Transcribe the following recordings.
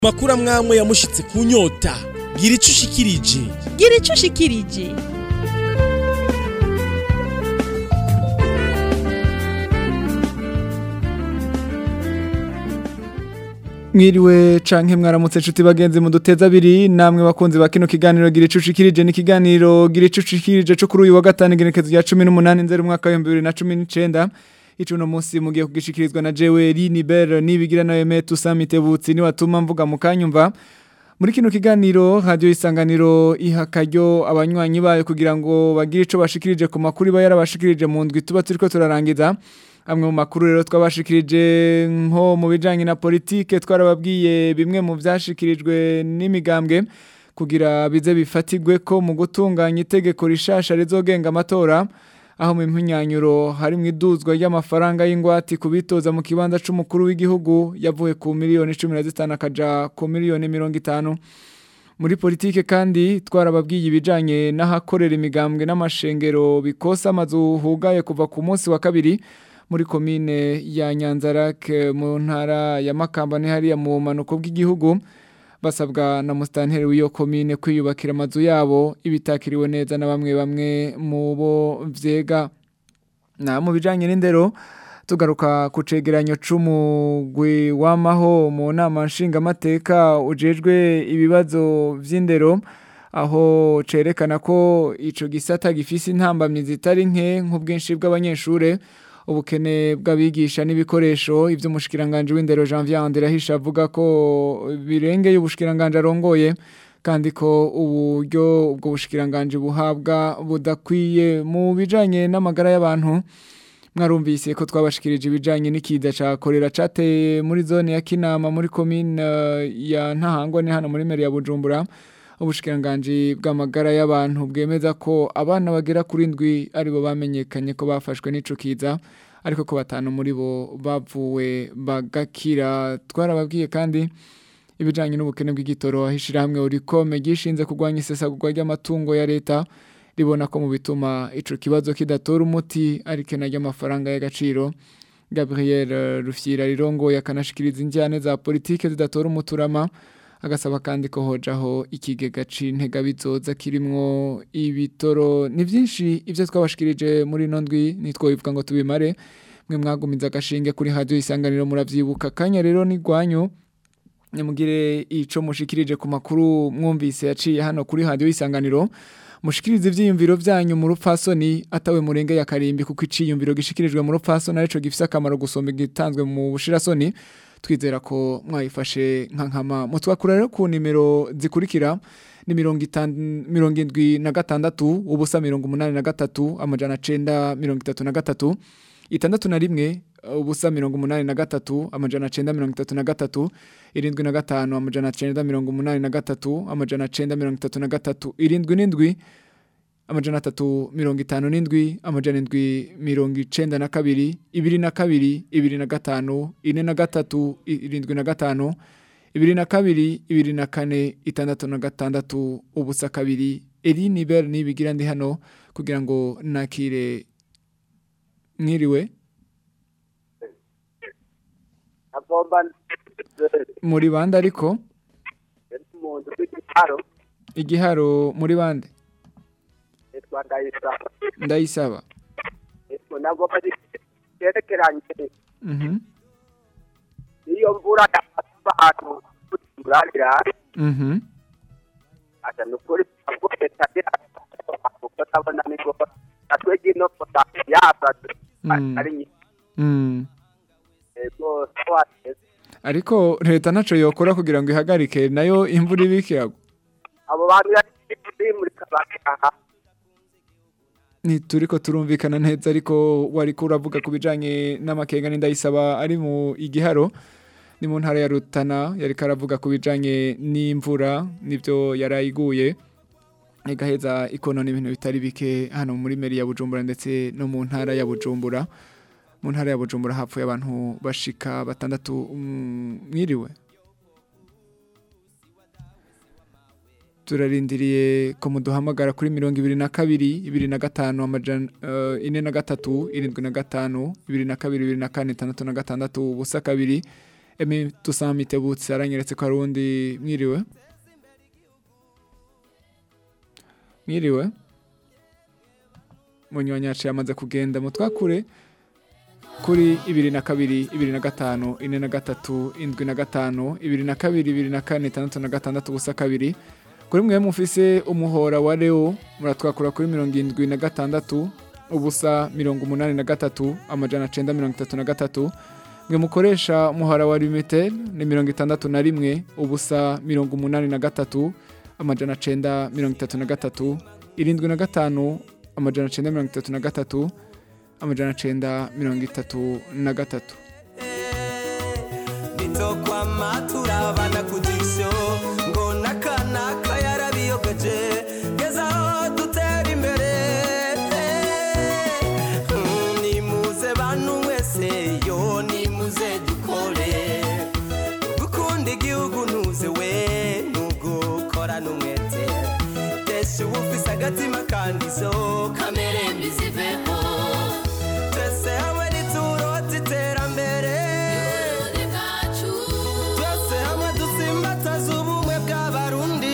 makuru amwamwe yamushitse ku nyota gira ico ushikirije gira ico ushikirije Mwiriwe canke mwaramutse nshuti bagenzi mu duteza abiri namwe bakunzi ba kino kiganiro gira ico ushikirije ni kiganiro gira ico ushikirije cyo kuri uyu wa gatanu igenekezo rya 18 nzeri umwaka wa 2019 ico no munsi mugiye kugishikirizwa na jewe Liniber nibigira na Eme Tusamitebutsi ni watuma mvuga mukanyumva muri kino kiganiro radio isanganiro ihakaryo abanywanyi bayo kugira ngo bagire ico bashikirije ku makuru ba yarabashikirije mu ndwi tuba turiko turarangiza amwe mu makuru rero twabashikirije nko mu bijanye na politike twarababwiye bimwe mu vyashikirijwe n'imigambwe kugira bize bifatigwe ko mu gutunganya itegeko rishasha rizogenga amatora aho mu mpinyanyuro hari mu iduzwa ry'amafaranga y'ingwati kubitoza mu kibanza c'umukuru w'igihugu yavuye ku miliyoni 15 akaja ku miliyoni 50 muri politike kandi twarababwiye ibijanye n'ahakorera imigambwe n'amashengero bikosa amazu hugaye kuva ku munsi wa kabiri muri komine ya Nyanzarake mu ntara ya Makamba ni hariya mu manuko bw'igihugu basabwa na mustanteri w'iyo komine kwiyubakira amazu yabo ibitakiriwe neza na bamwe bamwe mu bo vyega na mu bijanye n'indero tugaruka ku cegeranyo c'umugwi w'amaho mu nama nshingamateka ujejwe ibibazo vy'indero aho cerekana ko ico gisata gifise intambamyi zitari nke nk'ubwinshi bw'abanyeshure ubukene bw'abigisha n'ibikoresho ivyo umushikiranganje w'indero Janvier Andirahisha avuga ko birengeye ubushikiranganje arongoye kandi ko uburyo ubwo bushikiranganje buhabwa budakwiye mu bijanye n'amagara y'abantu mwarumvise ko twabashikirije ibijanye n'ikiza ca korera cateye muri zone ya Kinama muri commune ya Ntahangwa ni hano muri meri ya Bujumbura ubushikiranganje bw'amagara y'abantu bwemeza ko abana bagera kuri ndwi aribo bamenyekanye ko bafashwe n'ico kiza ariko ko batanu muri bo bavuwe bagakira twarababwiye kandi ibijanye n'ubukene bw'igitoro ahishira hamwe urikome gishinze kurwanya isesagurwa ry'amatungo ya leta ribona ko mu bituma ico kibazo kidatora umuti ariko naryo amafaranga y'agaciro Gabriel Rufyira rirongo yakanashikiriza injyane za politike zidatora umuturama agasaba kandi ko hojaho ikigega c'intega bizoza kirimwo ibitoro ni vyinshi ivyo twabashikirije muri ino ndwi nitwobivuga ngo tubimare mwe mwagumiza agashinge kuri radio isanganiro muravyibuka kanya rero ni gwanyu nyamugire ico mushikirije ku makuru mwumvise yaciye hano kuri radio isanganiro mushikirize ivyiyumviro vyanyu mu rupfasoni atawe murenge ya karimbi kuko iciyumviro gishikirijwe mu rupfasoni arico gifise akamaro gusomba gitanzwe mu bushirasoni twizera ko mwayifashe nka nkama mutwakura rero ku nimero zikurikira ni mirongo mirongo indwi na gatandatu ubusa mirongo umunani na gatatu amajana cenda mirongo itatu na gatatu itandatu na rimwe ubusa mirongo umunani na gatatu amajana cenda mirongo itatu na gatatu irindwi na gatanu amajana cenda mirongo umunani na gatatu amajana cenda mirongo itatu na gatatu irindwi n'indwi amajana atatu mirongo itanu n'indwi amajana indwi mirongo icenda na kabiri ibiri na kabiri ibiri na gatanu ine na gatatu irindwi na gatanu ibiri na kabiri ibiri na kane itandatu na gatandatu ubusa kabiri eri niber nibigira ndi hano kugira ngo nakire mwiriwe muri bande ariko igiharo muri bande ndayisaba nagomba cyerekeranye iyo mvura abantu turarira asa nukuri ko leta kuko tabona niko natwe gino yaza ari nyinshi ego twateze ariko leta ntaco yokora kugira ngo ihagarike nayo imvura ibike yagwa abo bantu yari muri kabaka ntituriko turumvikana neza ariko wariko uravuga ku bijanye n'amakenga n'indayisaba ari mu igiharo ni mu ntara ya Rutana yariko aravuga ku bijanye n'imvura nivyo yarayiguye igaheza ikonona ibintu bitari bike hano muri meri ya Bujumbura ndetse no mu ntara ya Bujumbura mu ntara ya Bujumbura hapfuye abantu bashika batandatu mwiriwe turarindiriye ko muduhamagara kuri mirongo ibiri na kabiri ibiri na gatanu amajana eh, ine na gatatu irindwi na gatanu ibiri na kabiri ibiri na kane itandatu na gatandatu ubusa kabiri eme dusanga mitebutse aranyeretse ko hari uwundi mwiriwe mwiriwe munywanyi yacu yamaze kugenda mutwakure kuri ibiri na kabiri ibiri na gatanu ine na gatatu indwi na gatanu ibiri na kabiri ibiri na kane itandatu na gatandatu ubusa kabiri kuri mwe mufise umuhora wa leo muratwakura kuri mirongo indwi na gatandatu ubusa mirongo umunani na gatatu amajana cenda mirongo itatu na gatatu mwe mukoresha umuhora wa limited ni mirongo itandatu na rimwe ubusa mirongo umunani na gatatu amajana cenda mirongo itatu na gatatu irindwi na gatanu amajana cenda mirongo itatu na gatatu amajana cenda mirongo itatu na gatatu nitokwama turabana ku jisho ngo n'akanaka yarabiyogeje gezaho dutera imbere Mm, nimuze bantu mwese yo nimuze dukore gukunda igihugu ntuze we nubwo ukora n'umwete tesha uba ufise agatima kandi zo kamere mbiziveho twese hamwe niturota iterambere twese hamwe dusimbataza ubumwe bw'abarundi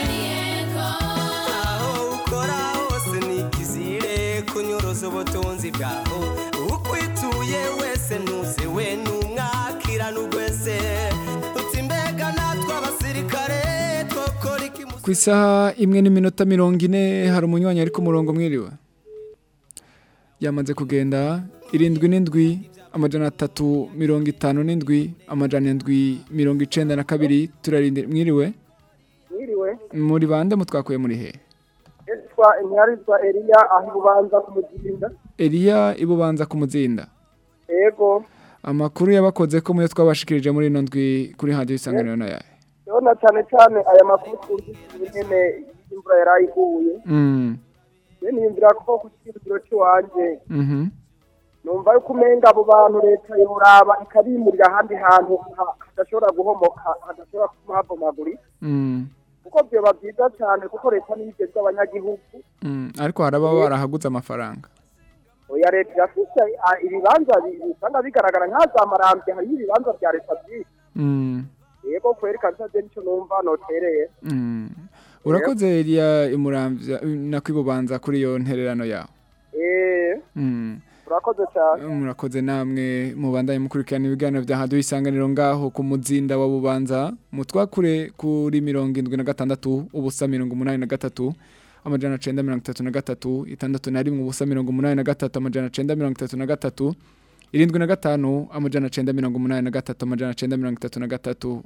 aho ukora hose nikizire kunyuruza ubutunzi bwaho ukwituye wese ntuze we numwakira n'ugwese uti mbega natwe abasirikare twokora iki ku isaha imwe n'iminota mirongo ine hari umunywanyi ari ku murongo mwiriwe yamaze kugenda irindwi n'indwi amajana atatu mirongo itanu n'indwi amajana indwi mirongo icenda na kabiri turarindira mwiriwe mwiriwe muri bande mutwakuye muri he yitwa inyarizwa eliya aho ibubanza ku muzinda eliya ibubanza ku muzinda ego amakuru yabakoze ko muyo twabashikirije muri ino ndwi kuri hadiyo isanganiro na yawe ndabona cyane cyane aya makuru twumvise nyene imvura yari iguye Mm, rero niyumvira ko ku kicukiro cy'iwanje mhm, numva yuko umenga abo bantu leta yoraba ikabimurira ahandi hantu ha- hadashobora guhomoka hadashobora kuhabomagurika mm, kuko byoba byiza cyane kuko leta niyo igezwe abanyagihugu mm. ariko hari ababa barahaguze amafaranga oya leta irafise ah, ibibanza bi- usanga bigaragara nk'azamarambye hariho ibibanza bya leta byinshi Mm, yego kweri kabisa je nico numva notereye mm. urakoze eliya imuramvya nakwibubanza kuri iyo ntererano yawe eh Mm. urakoze cyane murakoze namwe mubandanye mukurikirana ibiganiro bya hadiyo isanganiro ngaho ku muzinda wa bubanza mutwakure kuri mirongo indwi na gatandatu ubusa mirongo umunani na gatatu amajana cenda mirongo itatu na gatatu itandatu na rimwe ubusa mirongo umunani na gatatu amajana cenda mirongo itatu na gatatu irindwi na gatanu amajana cenda mirongo umunani na gatatu amajana cenda mirongo itatu na gatatu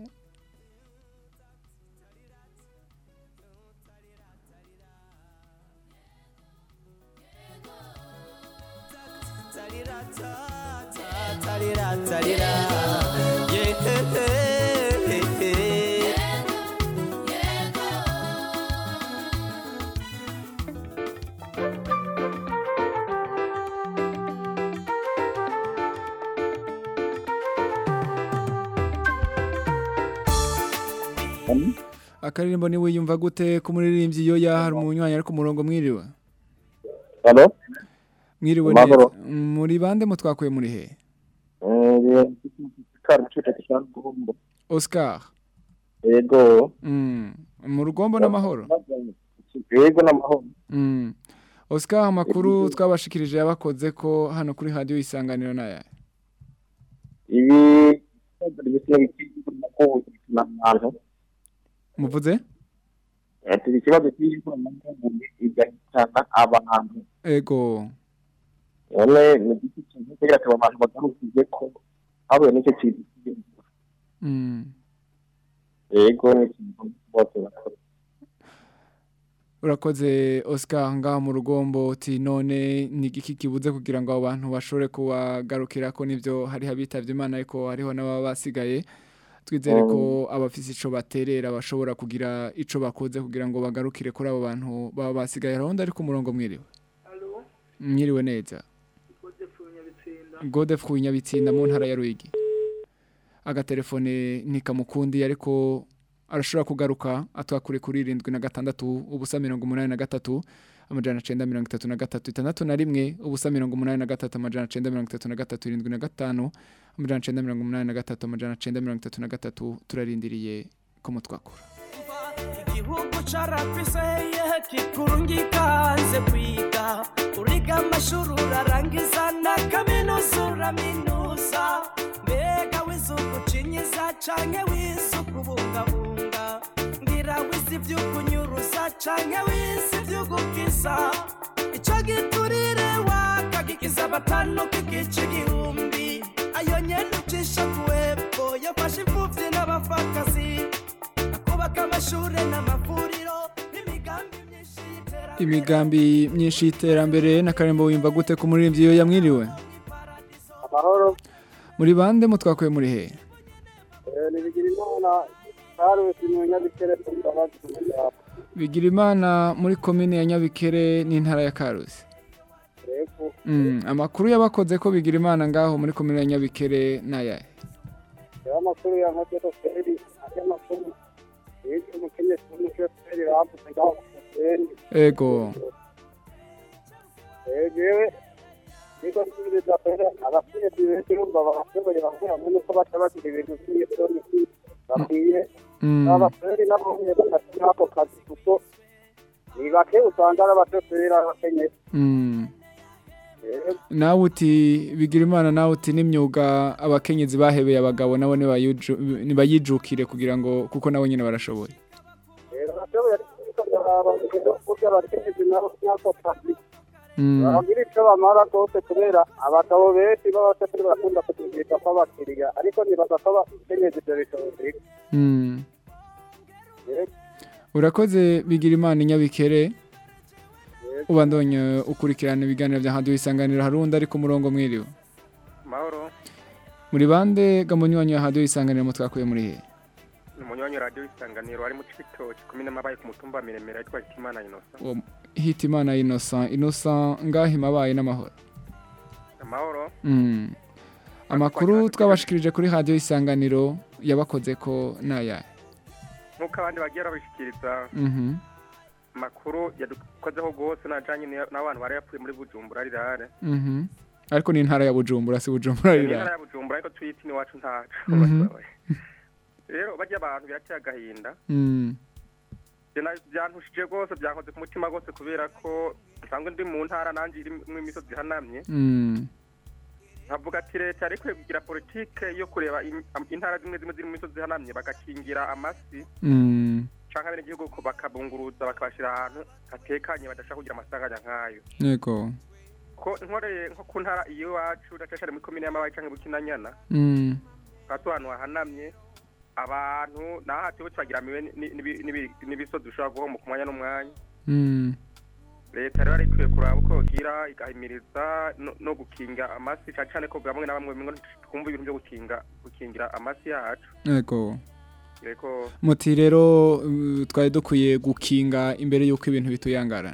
tarira tarira yeah akaririmbo ni wiyumva gute ku muririmbyi iyo hari umunywanyi ari ku murongo mwiriwe Halo? mwiriwe Amahoro. neza muri bande mutwakuye muri he Eh, kari cyuta cyane gombo. Oscar Ego. mm. mu rugombo n'amahoro Ego n'amahoro. Mm. Oscar amakuru twabashikirije yabakoze ko hano kuri radio isanganiro naya. Ibi bise bikiri ko n'abantu. Muvuze? Ati ikibazo cy'iko n'abantu igahitana abantu. Ego. None ni giti kintu kugira ngo abantu bagarukije ko habuye n'icyo kintu. Mm. Ego ni ikintu bose bakora. Urakoze Oscar ngaha mu rugombo uti none ni igiki kibuze kugira ngo abo bantu bashobore kubagarukira ko nivyo hari habitavye Imana ariko hariho n'ababa basigaye twizere ko abafise ico baterera bashobora kugira ico bakoze kugira ngo bagarukire kuri abo bantu baba basigaye aronda ari ku murongo mwiriwe mwiriwe neza Godef kunyabitsinda mu ntara ya Ruyigi agatelefone ntikamukundi ariko arashobora kugaruka atwakure kuri irindwi na gatandatu ubusa mirongo umunani na gatatu amajana cenda mirongo itatu na gatatu itandatu na rimwe ubusa mirongo umunani na gatatu amajana cenda mirongo itatu na gatatu irindwi na gatanu amajana cenda mirongo umunani na gatatu amajana cenda mirongo itatu na gatatu turarindiriye ko mutwakura igihugu carafise yehe kikurungikaze kwiga uriga amashuri urarangiza na kaminuza uraminuza mbega wizuku cinyiza canke wizuku bungabunga ngira wizi vy'ukunyuruza canke wizi vy'ugukiza ico giturire wakagikiza batanu kigica igihumbi ayo nyene ucisha kuwepfo yafashe imfuvyi n'abapfakazi kubaka amashure n'amavuriro n'imigambi myinshi y'iterambere imigambi myinshi y'iterambere n'akarembo wimva gute ku muririmbyi iyo yamwiriwe amahoro muri bande mutwakuye muri he nibigira imana karusi mu nyabikere kumbabazi bigira imana muri komine ya nyabikere n'intara ya karusi reko Mm, amakuru yabakoze ko bigira imana ngaho muri komine ya nyabikere n'ayahe rero amakuru ya nka feri aya makuru yitwa umukenyezi w'umushoferi bambuze ngaho ku musenyi ego jewe niko nsubiriza pere abakenyezi benshi urumva barashoboye bamwe bamwe nuko baca bagira ibintu by'isoni bakwiye Mm, abasore nabo nyine bafite n'ako kazi kuko ni bake usanga ari abashoferi abakenyezi mm. rero nawe uti bigira imana nawe uti n'imyuga abakenyezi bahebeye abagabo nabo nibayiju- nibayijukire kugira ngo kuko nabo nyine barashoboye rero bashoboye ariko baraba rero kurya abakenyezi nabo n'ako kazi Mm, bagira icyo bamara rwose kubera abagabo benshi b'abashoferi barakunda kutugisha kw'abakiriya ariko nibaza ko abakenyezi ibyo bishoboye mm. rero urakoze bigira imana inyabikere ubandonye ukurikirana ibiganiro bya handi wisanganiro hari undi ari ku murongo mwiriwe mahoro muri bande gamunywanyi wa handi wisanganiro mutwakuye muri he ni umunywanyi wa radiyo isanganiro ari mu cibitoki kumene mabaye ku mutumba wa miremire yitwa hitimana inosa Uwo hitimana innocent innocent ngaho imabaye n'amahoro amahoro Mm. amakuru twabashikirije kuri hadiyo isanganiro yabakoze ko n'ayahe nk'uko abandi bagiye babishikiriza Mhm. amakuru yadukozeho rwose najanye n'iya- n'abantu bari yapfuye muri bujumbura rirare Mhm. ariko ni intara ya bujumbura si bujumbura ni rira intara ya bujumbura ariko tuyita iwacu ntaco Mhm. rero barya abantu birateye agahinda Mm. Bina- byantushije rwose byankoze ku mutima rwose kubera ko nsanzwe ndi mu ntara nanjye irimwo imisozi ihanamye Mm. nkavuga ati leta yari ikwiye kugira politike yo kureba im- am- intara zimwe zimwe ziri mu misozi ihanamye bagakingira amasi Mm. canke abenegihugu ko bakabunguruza bakabashira ahantu hatekanye badashaka kugira amasanganya nk'ayo yego ko nkoreye nko ku ntara iyo iwacu ndacashare muri komine y'amabayi canke bukinanyana Mm. hatu ahantu hahanamye abantu naho hatiwe twagiramiwe ni- ni- ni- n'ibisozi bishobora guhomoka umwanya n'umwanya Mm. leta rero ikwiye kuraba uko yogira igahimiriza no- no gukinga amasi cane cane ko bamwe na bamwe bimwe twumva ibintu byo gukinga gukingira amasi yacu yego reko muti rero uh, twari dukwiye gukinga imbere y'uko ibintu bituyangarana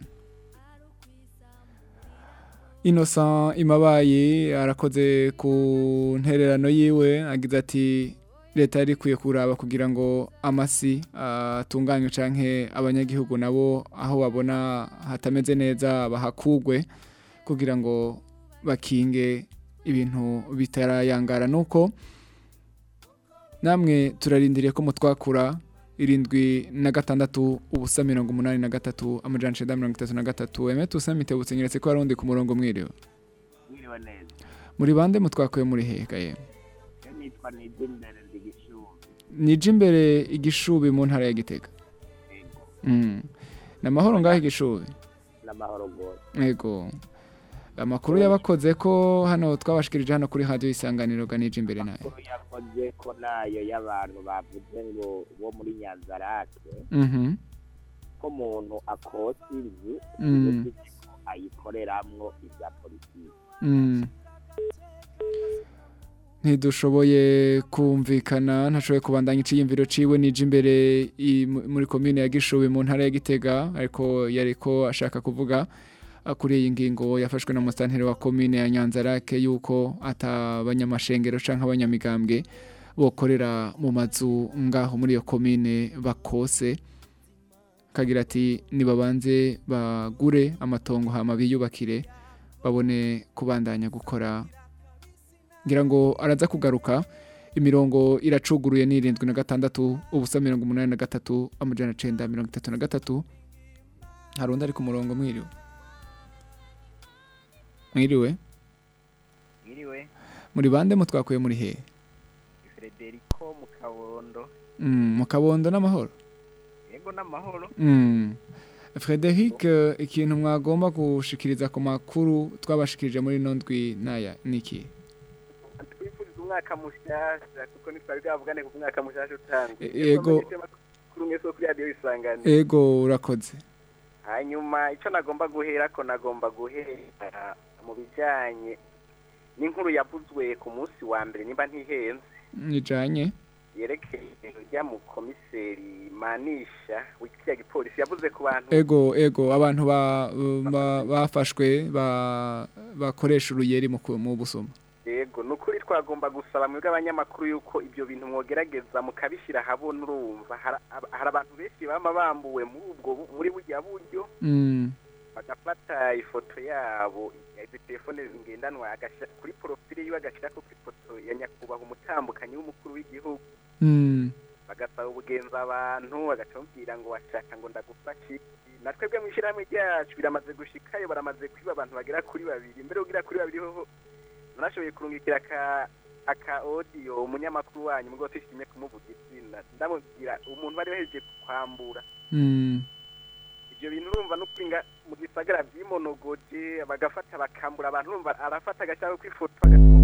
innocent imabaye arakoze ku ntererano yiwe agize ati leta yari ikwiye kuraba kugira ngo amasi atunganywe canke abanyagihugu nabo aho babona hatameze neza bahakugwe kugira ngo bakinge ibintu bitarayangara nuko namwe turarindiriye ko mutwakura irindwi na gatandatu ubusa mirongo umunani na gatatu amajana icenda mirongo itatu na gatatu eme tusa mitebutse nyeretse ko hari undi ku murongo mwiriwe mwiriwe neza muri bande mutwakuye muri hekaye iyo nitwa nidimbere ndigishubi nije imbere igishubi mu ntara ya gitega ego Mm. ni amahoro ngaho igishubi n'amahoro rwose yego amakuru yabakoze ko hano twabashikirije hano kuri radiyo isanganiro ga nije imbere nayo amakuru yakoze ko nayo y'abantu bavuze ngo bo muri nyanzarake Mhm. ko umuntu akosa inzu Mm. bivuze ko ayikoreramwo ibya politiki Mm. ntidushoboye kumvikana ntashoboye kubandanya iciyumviro ciwe nije imbere i- mu- muri komine ya gishubi mu ntara ya gitega ariko yariko ashaka kuvuga ah, kuri iyi ngingo yafashwe na musitanteri wa komine ya nyanzarake yuko ata banyamashengero canke abanyamigambwe bokorera mu mazu ngaho muri iyo komine bakose kagira ati nibabanze bagure amatongo hama biyubakire babone kubandanya gukora ngira ngo araza kugaruka imirongo iracuguruye ni irindwi na gatandatu ubusa mirongo umunani na gatatu amajana cenda mirongo itatu na gatatu hari undi ari ku murongo mwiriwe mwiriwe Mwiriwe, muri bande mutwakuye muri hehe Frederico mu Kabondo. Mm, mu kabondo n'amahoro Yego n'amahoro. Mm. Frederic eh, ikintu mwagomba gushikiriza ku makuru twabashikirije muri ino ndwi naya niki twifuriza umwaka mushasha kuko ntitwari bwavugane ku mwaka mushasha utanga E- yego. kuri mwese wo kuri radiyo isanganiro ego urakoze hanyuma icyo nagomba guhera ko nagomba guhera mu bijyanye n'inkuru yavuzwe ku munsi wa mbere nimba ntihenze nijanye yerekeye ujya mu komiseri manisha w'ikiriya gipolisi yavuze ku bantu ego ego abantu ba, ba, bafashwe ba, bakoresha uruyeri mu, ku- mu busuma yego ni ukuri twagomba gusaba mwebwe abanyamakuru yuko ibyo bintu mwogerageza mukabishyira ahabona urumva Hari- hari abantu benshi baba bambuwe muri ubwo bu- muri bujya buryo mm. bagafata ifoto yabo izi telefone ngendanwa agashyira kuri porofile yiwe agashyirako ku ifoto ya nyakubahwa umutambukanyi w'umukuru w'igihugu Mm. bagasaba ubugenza abantu bagaca bamubwira ngo washaka ngo ndagufashe iki na twebwe mu ishyirahamwe ryacu biramaze gushikayo baramaze kwiba abantu bagera kuri babiri mbere ugira kuri babiri hoho narashoboye kurungikira aka aka audio umunyamakuru wanyu mugabo twishimye kumuvuga izina ndamubwira umuntu bari bahejeje kwambura Mm. ibyo bintu urumva no kwinga mu gisagara byimonogoje bagafata bakambura abantu urumva arafata agashyiraho ku ifoto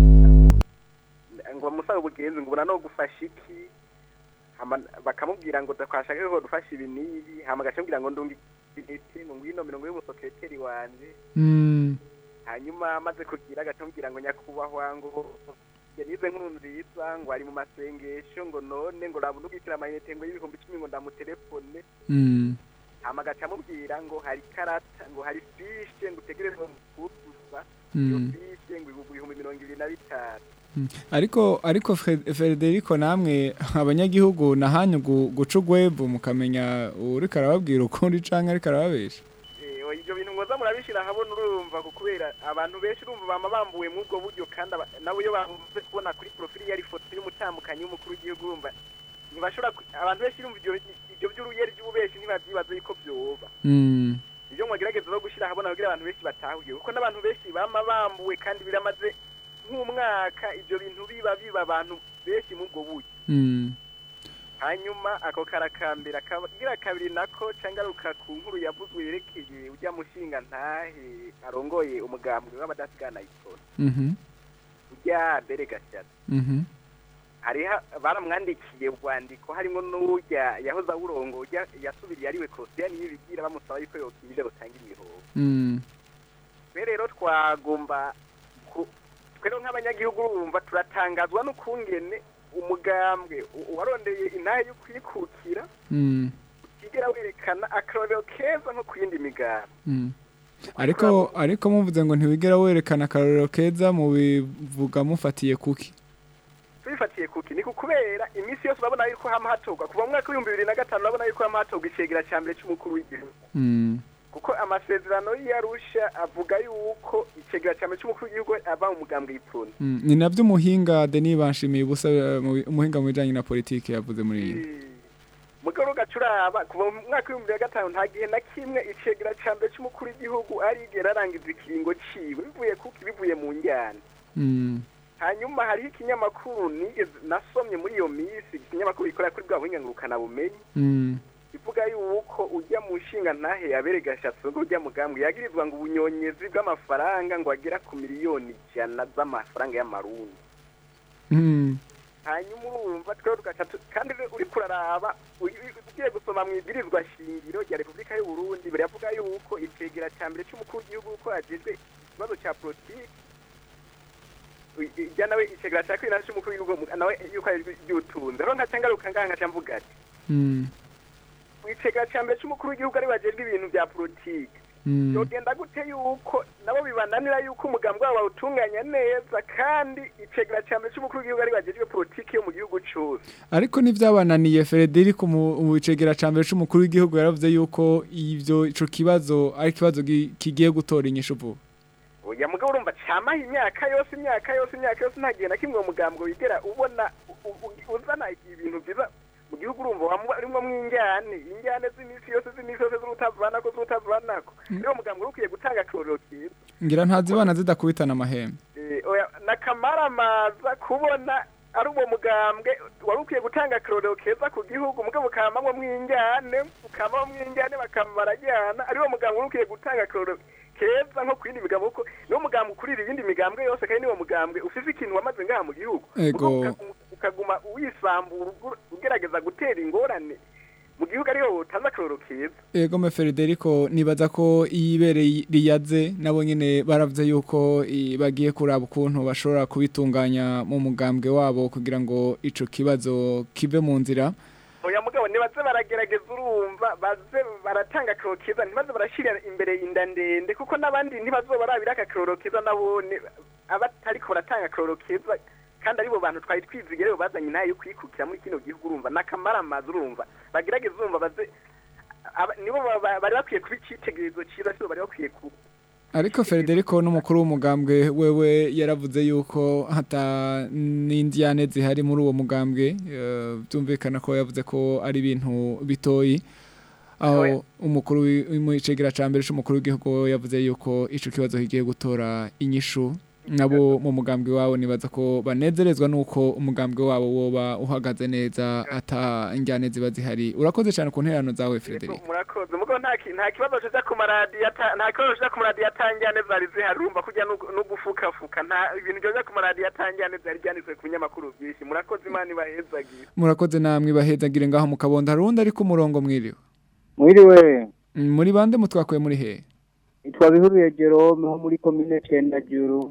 agashyiraho ngo bamusabe ubugenzi ngo ubona no gufasha iki Hama bakamubwira ngo twashaka ko dufasha ibi n'ibi hama agacambwira ngo ndungi intiti ngo ngwino mirongo y'umusekreteri wanje Mm. hanyuma amaze kugira agacambwira ngo nyakubahwa ngo yanize nkuru nziza ngo ari mu masengesho ngo none ngo raba unubwikira amayinite ngo y'ibihumbi icumi ngo ndamutelefone Mm. hama agaca amubwira ngo hari karata ngo hari fishe ngo utegerezwa kuzuza Mm. iyo fishe ngo ibihumbi ibihumbi mirongo ibiri na bitanu Mm. ariko ariko Fred- Federico namwe abanyagihugu nahanyu gu- guca ugwebu mukamenya uriko arababwira ukuri canke ariko arababesha Eh, oya, ibyo bintu mwoza murabishyira ahabona urumva ku kubera abantu benshi urumva bama bambuwe muri ubwo buryo kandi aba- nabo iyo bavuze kubona kuri porofili yari ifoto y'umutambukanyi w'umukuru w'igihugu urumva ntibashobora ku- abantu benshi urumva ibyo ibyo by'uruyeri by'ububeshi ntibabyibaza yuko byoba Mm. ibyo mwagerageza no gushyira ahabona kugira abantu benshi batahuye kuko n'abantu benshi bama bambuwe kandi biramaze nk'umwaka ibyo bintu biba biba abantu benshi muri ubwo buryo Mm. hanyuma ako karakambera kagira kabiri nako cangaruka ku nkuru yavuzwe yerekeye ujya mushinga ntahe arongoye umugambwe w'abadasigana ikona Mhm. ujya mbere gashyata Mhm. hariho baramwandikiye urwandiko harimo n'ujya yahoze awurongo ujya yasubiriye ariwe kosiyani y'ibigira bamusaba yuko yokibije gutanga imihoho Mm. twe rero twagomba ku- twe rero nk'abanyagihugu urumva turatangazwa n'ukungene umugambwe u- warondeye intahe yo kwikukira Mm. utigera werekana akarorero keza nko ku yindi migambi Mm. ariko ariko muvuze ngo ntiwigera werekana akarorero keza mu bivuga mufatiye kuki tubifatiye kuki ni kubera iminsi yose urabona yuko hama hatorwa kuva mu mwaka w'ibihumbi bibiri na gatanu urabona yuko hama hatorwa icegera cya mbere cy'umukuru w'igihugu Mm. kuko amasezerano y'arusha avuga yuko icegera cya mbere cy'umukuru w'igihugu ava mu mugambwe y'ipfuna Mm. ni navyo umuhinga Denis Banshimiye ubusa eh, mu bi- umuhinga mu bijanye na politike yavuze muri iyi mugabo gacuraba kuva mu mwaka w'ibihumbi bibiri na gatanu nta gihe na kimwe icegera cya mbere cy'umukuru w'igihugu arigera arangiza ikiringo ciwe bivuye kuki bivuye mu njyana Mm. hanyuma hariho ikinyamakuru nigeze nasomye muri iyo minsi ikinyamakuru gikorera kuri bwa buhinga ngurukanabumenyi Mm. ivuga yuko ujya mu nshinga ntahe yabere gashatsi ngo ujya mugambwe yagirizwa ngo ubunyonyezi bw'amafaranga ngo agera ku miliyoni ijana z'amafaranga y'amarundi Mm. hanyuma urumva twebwe tugaca tu- kandi rero uriko uraraba ugi- ugiye gusoma mu ibwirizwa shingiro rya repubulika y'u Burundi biravuga yuko icegera cya mbere cy'umukuru w'igihugu ko yagejwe ikibazo cya politiki ijya nawe icegera cya kabiri nawe cy'umukuru w'igihugu nawe yuko yagejwe iby'ubutunzi rero nkaca ngaruka ngaha nkaca mvuga ati Mm. icegera cya mbere cy'umukuru w'igihugu ari bagejwe ibintu bya politiki Mm. yogenda gute yuko nabo bibananira yuko umugambi wabo bawutunganya neza kandi icegera cya mbere cy'umukuru w'igihugu ari bagejwe politiki yo mu gihugu cyose ariko ntivyabananiye Frederic mu mu cegera ca mbere c'umukuru w'igihugu yaravuze yuko ivyo ico kibazo ari ikibazo gi- kigiye gutora inyishu vuba oya mugabo urumva camaho imyaka yose imyaka yose imyaka yose nta gihe na kimwe uwo mugambwe wigera ubona u- u- uzana ibintu byiza mu gihugu urumva wamwa- urimwo mw'injyane injyane z'imisi yose z'imisi yose z'urutavanako z'urutavanako niwo mugambwe uri ukwiye gutanga akarorero keza ngira ntazibana zidakubitana amahembe Eh, oya nakamaramaza kubona ari uwo mugambwe wari ukwiye gutanga akarorero keza ku gihugu mugabo ukamamwo mw'injyane ukamamwo mw'injyane bakama barajyana ari wo mugambwe wari ukwiye gutanga akarorero keza nko ku yindi migambwe kuko niwo mugambwe ukurira iyindi migambwe yose kandi niwo mugambwe ufise ikintu wamaze ngaha mu gihugu Ego. Mugabo uka- ukaguma wisambura ugu- ugerageza gutera ingorane mu gihugu ariho utanze akarorero keza Ego me Federico nibaza ko iyibereye riyaze nabo nyene baravuze yuko i- bagiye kuraba ukuntu bashobora kubitunganya mu mugambwe wabo kugira ngo ico kibazo kive mu nzira oya mugabo nibaze baragerageza urumva baze baratanga akarorero keza ntibaze barashyira imbere inda ndende kuko n'abandi ntibazobarabira aka akarorero keza nabone abatariko baratanga akarorero keza kandi aribo bantu twari twizigere rero bazanye nayo yo kwikukira muri kino gihugu urumva n'akamaramazi urumva bagerageza urumva baze aba- nibo ba- ba- bari bakwiye kuba icyitegererezo cyiza sibo bari bakwiye kuba ariko Federico n'umukuru w'umugambwe wewe yaravuze yuko hata n'indyane zihari muri uwo mugambwe eh, byumvikana ko yavuze ko ari ibintu bitoyi aho umukuru w'icegera ca mbere c'umukuru w'igihugu yavuze yuko ico kibazo kigiye gutora inyishu nabo mu mugambwe wabo nibaza ko banezerezwa nuko umugambwe wabo woba uhagaze neza ata injyane ziba zihari urakoze cyane ku nterano zawe Frederic murakoze mugabo nta ki- nta kibazo kiza ku maradiyo ata- nta kibazo kiza ku maradiyo atanjyane zari zihari urumva kujya no no gufukafuka nta ibintu byoza ku maradiyo atanjyane zari byanditswe ku binyamakuru byinshi murakoze imana ibahezagire murakoze namwe bahezagire ngaho mu kabondo harundi ari ku murongo mwiriwe mwiriwe Mm, muri bande mutwakuye muri he itwa bihuriye Jerome ho muri komine Cendajuru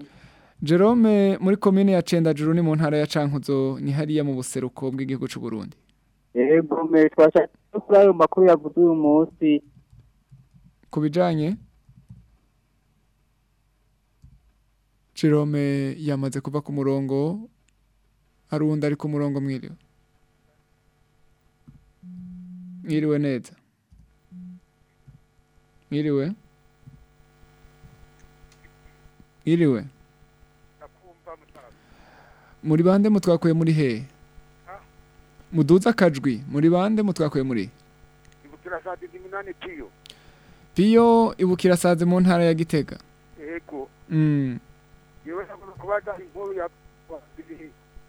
Jerome muri komine ya Cendajuru ni mu ntara ya Cankuzo ni hariya mu buseruko bw'igihugu c'u Burundi yego me twashaka kuri ayo makuru yavuze uyu munsi kubijanye Jerome yamaze kuva ku murongo harundi ari ku murongo mwiriwe mwiriwe neza mwiriwe mwiriwe muri bande mutwakuye muri he muduza akajwi muri bande mutwakuye muri ibukira saa tatu n'umunani piyo piyo ibukira saze mu ntara ya gitega yego mm. yewe nagomba kubaza inkuru ya wabiri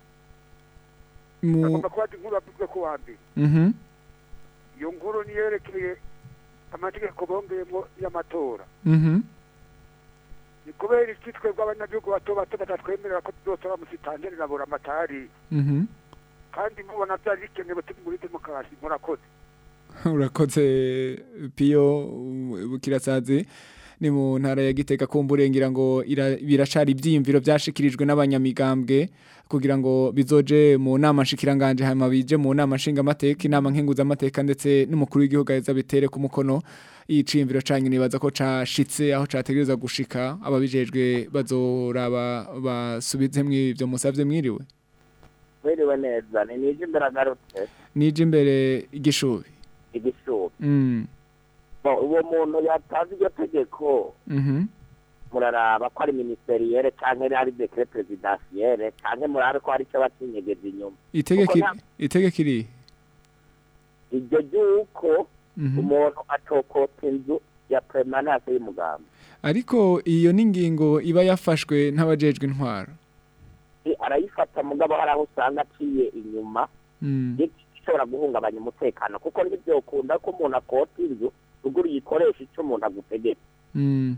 mu nagomba kubaza inkuru yavuzwe ku wa mbere mhm iyo nkuru niyerekeye amategeko bongeyemo y'amatora mhm ni kubera iki twebwe abanyagihugu bato bato batatwemerera ko tuzotora musitanteri na buramatari mhm kandi mubona byari bikenewe turi muri demokarasi murakoze urakoze piyo ibukira saze ni mu ntara ya gitega kumbure ngira ngo ira- biracari ivyiyumviro vyashikirijwe n'abanyamigambwe kugira ngo bizoje mu nama nshikiranganje hama bije mu nama nshingamateka inama nkenguzamateka ndetse n'umukuru w'igihugu aheza bitere ku mukono iciyumviro canyu nibaza ko cashitse aho categerezwa gushika ababijejwe bazoraba basubizemwo ivyo musavye mwiriwe mwiriwe neza ni nije imbere agarutse nije imbere igishubi igishubi mm. Bo, uwo muntu yatanze iryo tegeko mhm muraraba ko ari ministeriyere canke ari dekret presidentielle canke murabe ko hari ico bacinyegeza inyuma itegeko Kuko nta- itegeko iri iryo ry'uko Mhm. umuntu atokota inzu ya permanence y'umugambi ariko iyo ni ingingo iba yafashwe n'abajejwe intwaro I- arayifata mugabo hari aho usanga aciye inyuma Mm. ishobora guhungabanya umutekano kuko ntibyokunda ko umuntu akota inzu ruguru yikoresha icyo umuntu agutegeka Mm.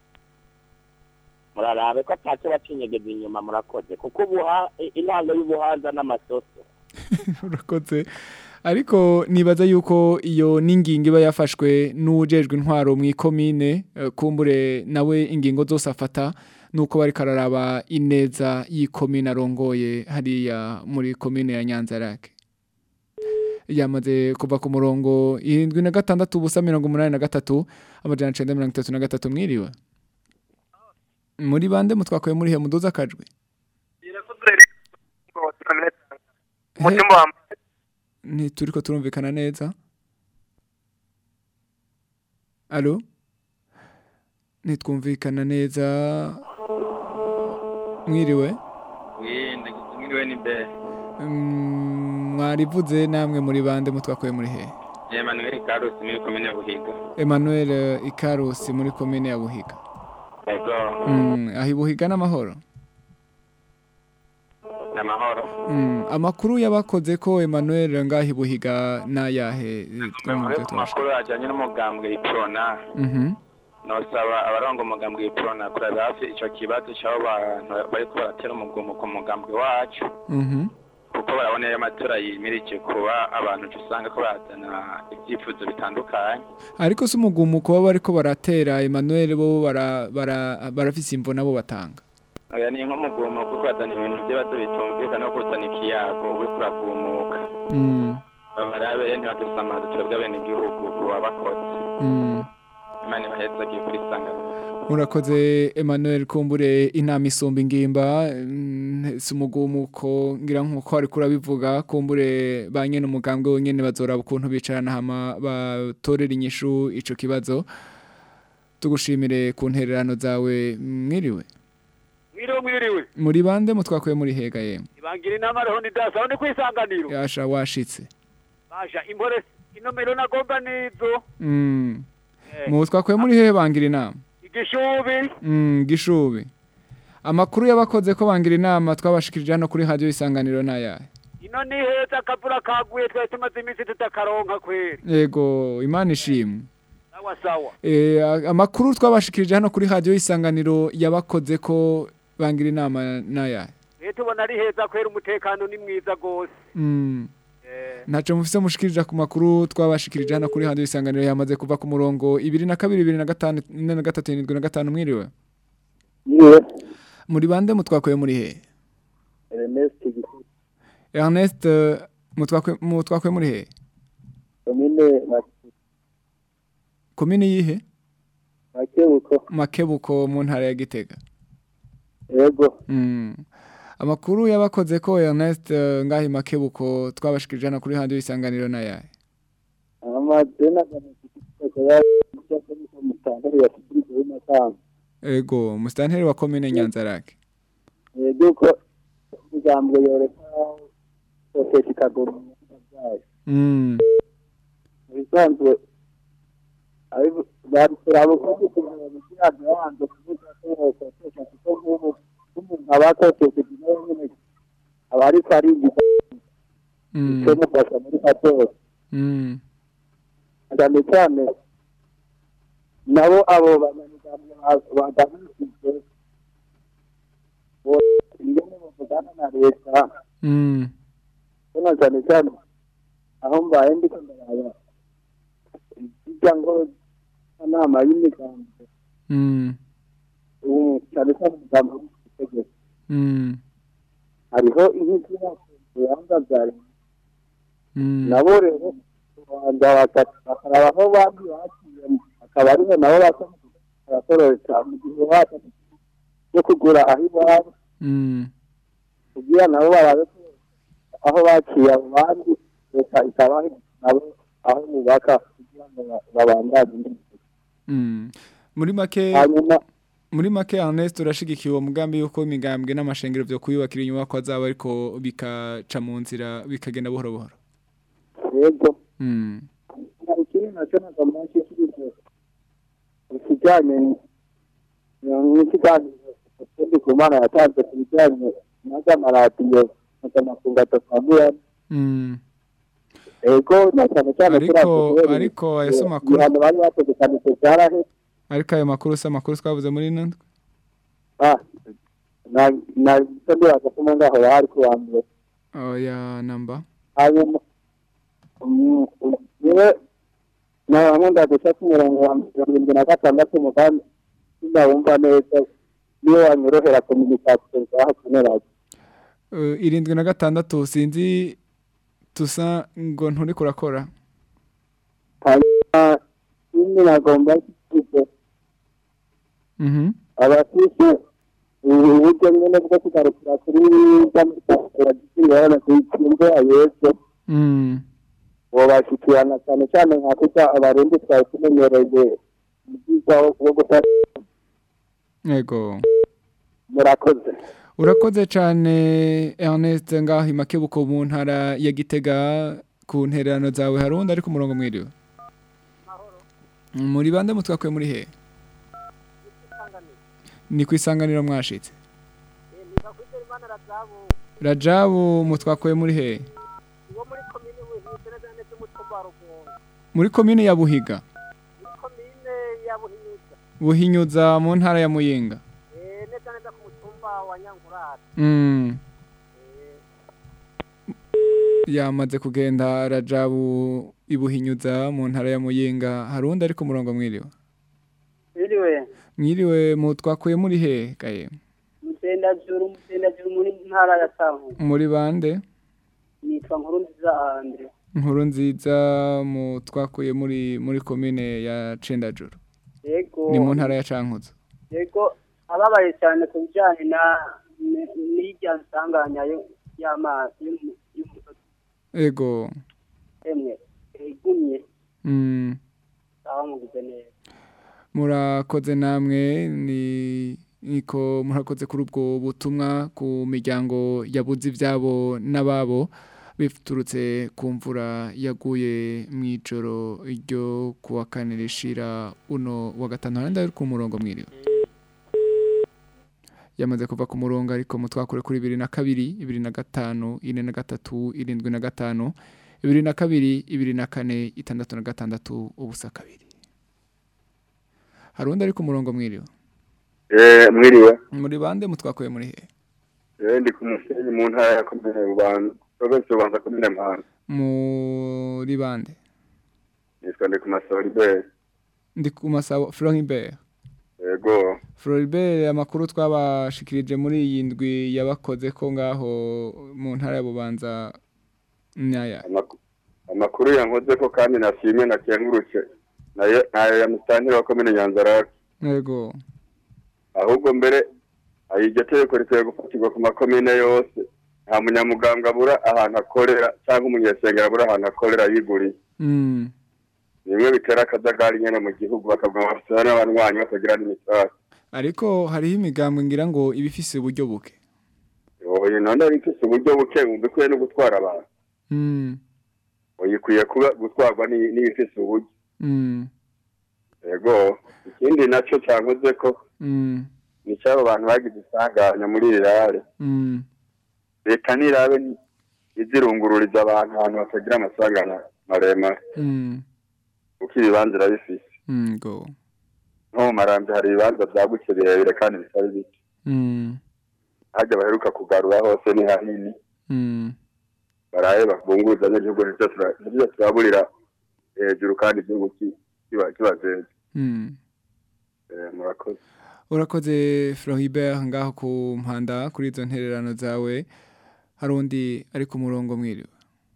murarabe ko ataco bacinyegeza inyuma murakoze kuko ubuha i- intango y'ubuhanza n'amasoso urakoze ariko nibaza yuko iyo n'ingingo iba yafashwe n'ujejwe intwaro mu ikomine eh, kumbure nawe ingingo zose afata nuko bari kararaba ineza y'ikomine arongoye hariya muri komine ya Nyanzarake yamaze kuva ku murongo irindwi na gatandatu ubusa mirongo umunani na gatatu amajana icenda mirongo itatu na gatatu mwiriwe muri bande mutwakuye muri he muduza akajwi umutima wa ntituriko turumvikana neza alo ntitwumvikana neza mwiriwe Mwinde mwiriwe ni be. Mm, mwarivuze namwe muri bande mutwakuye muri he Emmanuel Carlos muri komine Buhiga. Emmanuel eh, Ikarusi muri komine ya Buhiga Ego. Mm, aho i Buhiga n'amahoro Namahoro. Mm, amakuru yabakoze ko Emmanuel ngaho i Buhiga n'ayahe eh, twumve tubasha Amakuru ajyanye n'umugambwe iprona. Mhm Nosaba abarongo umugambwe iprona kuraba hafi ico kibazo cy'abo bantu bariko baratera umugomo ku mugambwe wacu. mhm kuko barabona iyo amatora yimirije kuba abantu uca usanga ko bazana ibyifuzo bitandukanye ariko se umugumu kuba bariko baratera Emmanuel bo bara bara barafise imvo nabo batanga oya ni nk'umugumo kuko bazana ibintu by'ibibazo bitumvikana no kuzana ikiyago uriko uragumuka Mm, barabe ntibadusamaze twebwe abenegihugu kubabakoze mm. imana ibahezagiye kuri sangano Murakoze Emmanuel kumbure inama isumba ingimba mm, si umugumuko ngira nkuko ari kurabivuga kumbure ba nyene umugambwe wonyene bazoraba ukuntu bicarana hama batorera inyishu ico kibazo tugushimire ku ntererano zawe mwiriwe mwiriwe mwiriwe muri bande mutwakuye muri hega yemwe ibangira inama ariho nidasa aho ni kwisanganiro yasha washitse basha impore inomero nagomba nizo mm. Eh. mu twakuye muri hehe bangira inama igishubi mm, gishubi amakuru yabakoze ko bangira inama twabashikirije hano kuri radio isanganiro n'ayahe ino ni heza akavura kaguye twari tumaze iminsi tutakaronka kweri Ego imana ishimwe sawa sawa Eh, a- amakuru twabashikirije hano kuri radio isanganiro yabakoze ko bangira inama n'aya rero tubona ari heza kweri umutekano ni mwiza gose mm. Eh, ntaco mufise mushikirije ku makuru twabashikirije hano kuri radio isanganiro yamaze kuva ku murongo ibiri na kabiri ibiri na gatanu ine na gatatu irindwi na gatanu mwiriwe Niwe muri bande mutwakuye muri he Ernest Gikuta Ernest eh, mutwakuye mutwakuye muri he komine komine yihe Makebuko Makebuko mu ntara ya Gitega yego Mm. Amakuru yabakoze ko Ernest eh, ngahi Makebuko twabashikirije hano kuri radio isanganiro n'aya amadena ganakiko ya cyangwa se mutandaro ya Fidrigo y'Amakamba Ego mustanteri wa komine Nyanzarake yego ko ijambo yoreka sosiyete ikagura byayo Mm. bisanzwe barikora abakozi kugira ngo kiyaga yanze kuvuga ko sosiyete kuko nk'ubu umuntu aba sosiyete nawe nyine aba ariko arigiza Mm. icyo mufasha muri katora Mm. cyane cyane nabo abo banyamuryango bagamije ingene bavugana na leta Mm. bona cyane cyane aho mbaye ndiko ndaraba bijya ngo inama y'imigambi Mm. ubu cyane cyane umugambi w'itegeko Mm. hariho inkiki y'abanza bya leta Mm. nabo rero rwanda bakaraba aho bandi baciye akaba ariho nabo basa barakororeka mu gihe basa yo kugura aho iwabo Mm. kugira nabo barabe ko aho baciye abo bandi leta ikabaha nabo aho bubaka kugira ngo ba- babandanye indi Mm. Muri make hanyuma muri make Ernest urashigikiye uwo mugambi yuko imigambwe n'amashengero byo kuyubakira inyubako zabo ariko bikaca mu nzira bikagenda buhoro buhoro. yego Mm. ikindi nacyo nagomba nshyikirizwe ikijyanye n'ikiganiro ukundi ku mana yatanze ku bijyanye n'amaradiyo mpuzamakungu atatu Mm. ego na cyane cyane kuri Ariko ako kubera ariko ayo makuru ibihano bari bategekanije byarahe ariko ayo makuru si amakuru twavuze muri ino ndwi. ah na na icyo ndibaza ko umuntu aho yari ku wa mbere Oya namba. hanyuma mm, niwe na bamwe ndaguca ku murongo wa mirongo irindwi na gatandatu umugambi sinawumva neza niyo wanyorohera kominikasiyo zaho kuri radiyo Uh, irindwi na gatandatu sinzi tusa ngo nturi kurakora. hanyuma nyine nagomba kuvuga Mhm. abafite uburyo nyine bwo kugarukira kuri bw'amashyaka gikiriyana ku ikingo ayese Mm. bobashyikirana cyane cyane nka kuko abarundi twari tumenyereye mu bwiza wo gufata yego murakoze urakoze cyane Ernest ngaho imakebuko mu ntara ya Gitega ku ntererano zawe hari undi ari ku murongo mwiriwe muri bande mutwakuye muri he ni ku isanganiro mwashitse rajabu mutwakuye muri he muri komine ya buhiga buhinyuza mu ntara ya muyinga Mm. yamaze kugenda rajabu ibuhinyuza mu ntara ya muyinga hari undi ari ku murongo mwiriwe Biriwe, mwiriwe mu twakuye muri he gaye mutendajuru, mutendajuru muri ntara ya Savu. muri bande Nitwa Nkuru nziza Andre. nkuru nziza mu twakuye muri muri komine ya cendajuru Yego. ni mu ntara ya cankuzo Yego, ababaye cyane ku bijyanye na ni- n'irya nsanganya yo y'amazi y'umu- y'umusozi ego emwe igumye mm. aho mugize neza. murakoze namwe ni niko murakoze kuri ubwo butumwa ku miryango yabuze ibyabo n'ababo biturutse ku mvura yaguye mu ijoro ryo kuwa kane rishira uno wa gatanu harenda ari ku murongo mwiriwe yamaze kuva ku murongo ariko mutwakure kuri bibiri na kabiri ibiri na gatanu ine na gatatu irindwi na gatanu ibiri na kabiri ibiri na kane itandatu na gatandatu ubusa kabiri hari undi ari ku murongo mwiriwe Eh, mwiriwe muri bande mutwakuye muri he Eh, ndi ku musenyi mu ntara ya komine bubanza provinsi bubanza komine mpanga muri bande nitwa ndi ku masoriberi ndi ku masabo Floribert yego Floribert amakuru twabashikirije muri iyi ndwi yabakoze ko ngaho mu ntara ya Bubanza nyaya Amaku- amakuru yankoze ko kandi nashimye nakengurutse nayo nayo ya musitantiri wa komine nyanzarake yego ahubwo mbere aho iryo tegeko rikwiye gufatirwa ku makomine yose nta munyamuganga abura ahantu akorera cyangwa umunyesengero abura ahantu akorera yiguriye mm. bimwe bitera akajagari nyine mu gihugu bakavuga ngo bafite n'abanywanyi batagira n'imitari ariko hariho imigambwe ngira ngo ibifise uburyo buke oya none bifise uburyo buke bikwiye no gutwara abantu mm. uyikwiye kuba gutwarwa ni- n'ibifise uburyo Mm. yego ikindi nacyo cyankoze ko Mm. ni cy'abo bantu bagize isanganya muri rirare Mm. leta nirabe ni- izirungururiza abantu ahantu batagira amasanganya maremare Mm. kuko ibibanza irabifise Mm. go nko mu marambi hari ibibanza byagutse birebire kandi bitari bike mm. hajya baheruka kugarura hose ni hanini Mm. baraye babunguza n'igihugu nibyo tura- nibyo turaburira hejuru kandi igihugu ki- kiba kibajeje Mm. Eh, murakoze urakoze Floribert ngaho ku mpanda kuri izo ntererano zawe hari undi ari ku murongo mwiriwe